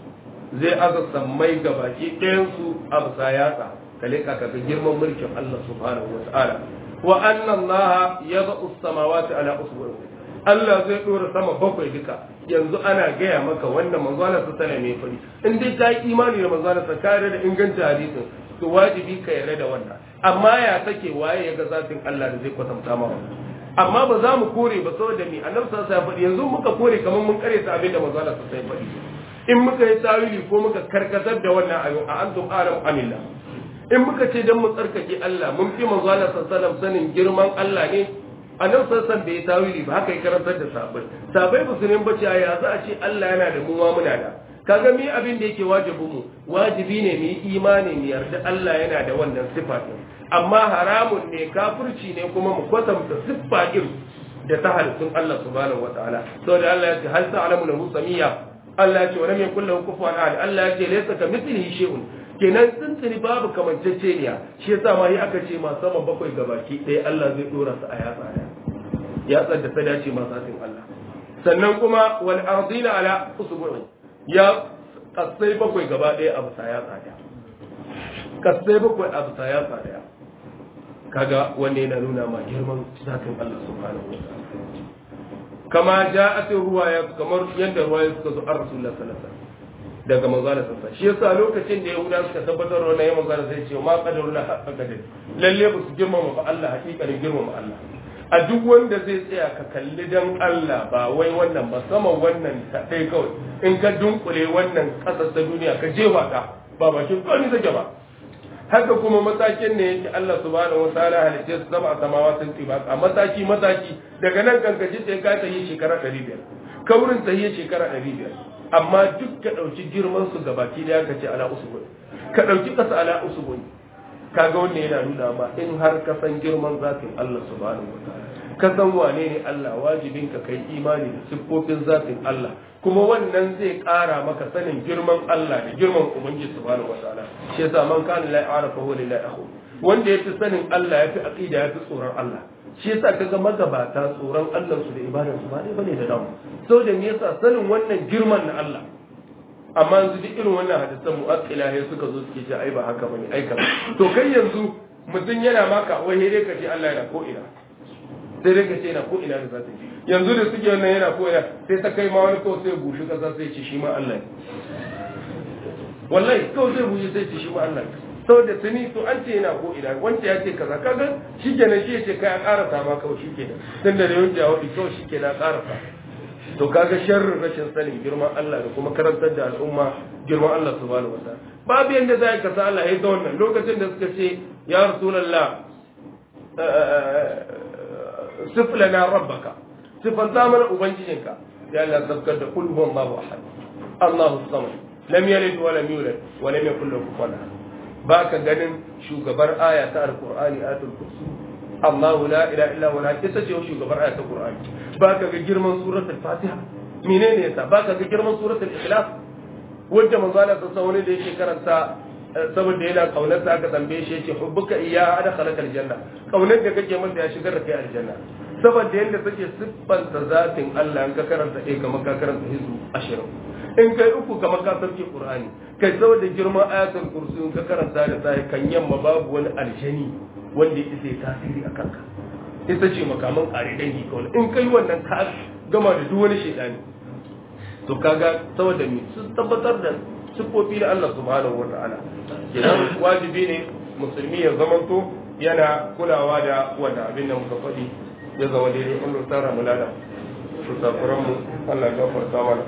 zai aza sammai ga baki ɗayansu a bisa yatsa ka leƙa ka ga girman mulkin Allah subhanahu wa ta'ala wa anna Allah ya zaɓu samawati ala usbu'in Allah zai ɗora sama bakwai duka yanzu ana gaya maka wannan manzo Allah ta sallame mai fari in dai ka yi imani da manzo Allah ta kare da inganta hadisin to wajibi ka yarda da wannan amma ya take waye ya ga zatin Allah da zai kwatanta ma amma ba za mu kore ba saboda me annabi sallallahu alaihi wasallam yanzu muka kore kamar mun kare ta abin da manzo Allah sallallahu alaihi wasallam in muka yi tawili ko muka karkatar da wannan ayo a antum alam anillah in muka ce dan mu tsarkake Allah mun fi manzo Allah sallallahu alaihi wasallam sanin girman Allah ne annabi sallallahu alaihi bai tawili ba haka ya karantar da sahabbai sahabbai ba su ne bace ya za a ce Allah yana da mu ma muna da kaga mi abin da yake wajibin mu wajibi ne mu yi imani mu yarda Allah yana da wannan sifa din amma haramun ne kafirci ne kuma mu kwatanta siffa din da ta halittun Allah subhanahu wataala saboda Allah ya ce hal ta'lamu lahu samiyya Allah ya ce wa lam yakul lahu kufuwan ahad Allah ya ce laysa ka mithlihi shay'un kenan tsintsiri babu kamanceceniya shi yasa ma yi aka ce ma sama bakwai gabaki ɗaya Allah zai dora su a yatsa ɗaya yatsar da ta dace ma satin Allah sannan kuma wal ardina ala usbu'i ya kasai bakwai gaba ɗaya a bisa yatsa ɗaya kasai bakwai a bisa yatsa ɗaya kaga wanda yana nuna ma girman zatin Allah subhanahu wa ta'ala kama ja'at ruwaya kamar yadda ruwaya suka zo an rasulullah sallallahu alaihi wasallam daga manzala sassa shi yasa lokacin da yahuda suka tabbatar da wannan manzala sai ce ma qadarullah haqqa qadar lalle ba su girmama ba Allah hakikanin girmama Allah a duk wanda zai tsaya ka kalli dan Allah ba wai wannan ba sama wannan ta dai kawai in ka dunkule wannan kasar ta duniya ka jefa ta ba bakin kawai take ba haka kuma matakin ne yake Allah subhanahu wataala halice su zama a samawatin tibaq a mataki mataki daga nan kankaci sai ka ta yi shekara 500 kaurin ta yi shekara 500 amma duk ka dauki girman su gabaki da ka ce ala usbun ka dauki kasa ala usbun kaga wannan yana nuna ma in har ka san girman zatin Allah subhanahu wataala ka san wane ne Allah wajibin ka kai imani da siffofin zatin Allah kuma wannan zai ƙara maka sanin girman Allah da girman Ubangiji subhanahu wataala shi yasa man kana la ya'rifu huwa lillahi akhu wanda yafi sanin Allah yafi aqida yafi tsoron Allah shi yasa kaga magabata tsoron Allah su da ibadar su ba dai bane da damu saboda me yasa sanin wannan girman na Allah amma yanzu duk irin wannan hadisan mu'aqqila ne suka zo suke ce ai ba haka bane ai kaza to kai yanzu mutum yana maka wai dai ka ce Allah yana ko ina sai dai ka ce yana ko ina da zata yanzu da suke wannan yana ko ina sai ta kai ma wani kawai sai bushi kasa sai ce shi ma Allah ne wallahi kawai sai bushi sai ce shi ma Allah ne saboda tuni to an ce yana ko ina wanda ya ce kaza kaga shikenan shi ya ce kai a karasa ma kawai shikenan tun da yawanci a wadi kawai shikenan a karasa to kaga sharrin rashin sanin girman Allah da kuma karantar da al'umma girman Allah subhanahu wataala babu yanda za ka sa Allah ya ga wannan lokacin da suka ce ya rasulullah siflana rabbaka sifanta mana ubangijinka ya Allah zabkar da kul huwallahu ahad Allahu samad lam yalid wa lam yulad wa lam yakul lahu kufuwan ahad baka ganin shugabar aya ta alqur'ani ayatul kursi Allahu la ilaha illa huwa ita ce shugabar aya ta qur'ani baka ga girman suratul fatiha menene yasa baka ga girman suratul ikhlas wanda manzo Allah sallallahu alaihi da yake karanta saboda yana kaunar ta aka tambaye shi yake hubbuka iya adkhalaka aljanna kaunar da kake masa ya shigar da kai aljanna saboda yadda take siffanta zatin Allah in ka karanta ɗaya kamar ka karanta hizu ashirin in kai uku kamar ka sauke Qur'ani kai saboda girman ayatul kursi in ka karanta da sai kan yamma babu wani aljani wanda ya isa tasiri a kanka ita ce makaman ƙare dangi kawai in kai wannan ka gama da duk wani shaidani to kaga saboda me su tabbatar da siffofi na Allah subhanahu wa ta'ala kenan wajibi ne musulmi ya zamanto yana kulawa da wanda abin da muka faɗi ya zama daidai Allah tsara mu lada su safuran mu Allah ya gafarta mana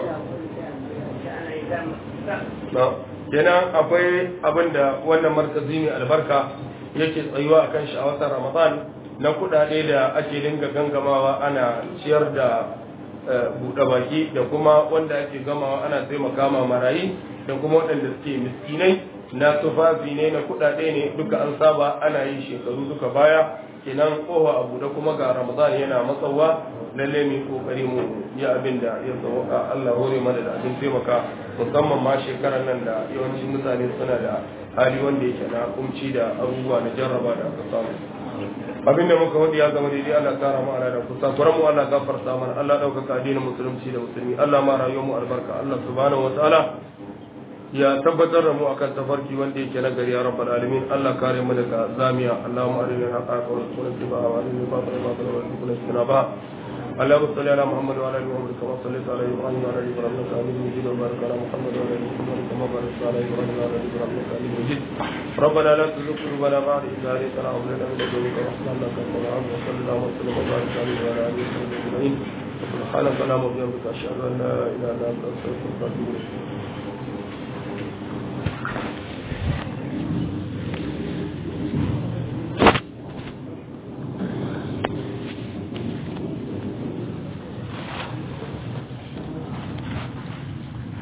na kenan akwai abin da wannan markazi mai albarka yake tsayuwa akan shi a watan Ramadan na kuɗaɗe da ake dinga gangamawa ana ciyar da buɗe baki da kuma wanda ake gamawa ana taimaka ma marayi da kuma waɗanda suke miskinai na tufafi ne na kuɗaɗe ne duka an saba ana yi shekaru duka baya kenan kowa abu da kuma ga ramadan yana matsawa lalle mu kokari mu yi abin da ya sauka Allah hore mana da abin taimaka musamman ma shekarar nan da yawancin mutane suna da hali wanda yake na kumci da abubuwa na jarraba da aka samu abin da muka wadi ya zama daidai Allah kara mu ala da kusa kuran mu Allah gafarta mana Allah ɗaukaka addinin musulunci da musulmi Allah ma rayuwar mu albarka Allah subhanahu wa ta'ala ya tabbatar da mu akan tafarki wanda yake na gari ya rabbal alamin Allah kare mu daga zamiya Allahumma arina haqa wa rasulana tiba wa arina batila batila wa rasulana istinaba اللهم صل على محمد وعلى ال محمد كما صليت على ابراهيم وعلى ال ابراهيم انك حميد مجيد وبارك على محمد وعلى ال محمد كما باركت على ابراهيم وعلى ال ابراهيم انك حميد مجيد ربنا لا تزغ قلوبنا بعد إذ هديتنا وهب لنا من لدنك رحمة انك انت الوهاب وصل اللهم وسلم وبارك عليه وعلى اله وصحبه اجمعين سبحانك اللهم وبحمدك اشهد ان لا اله الا انت استغفرك واتوب اليك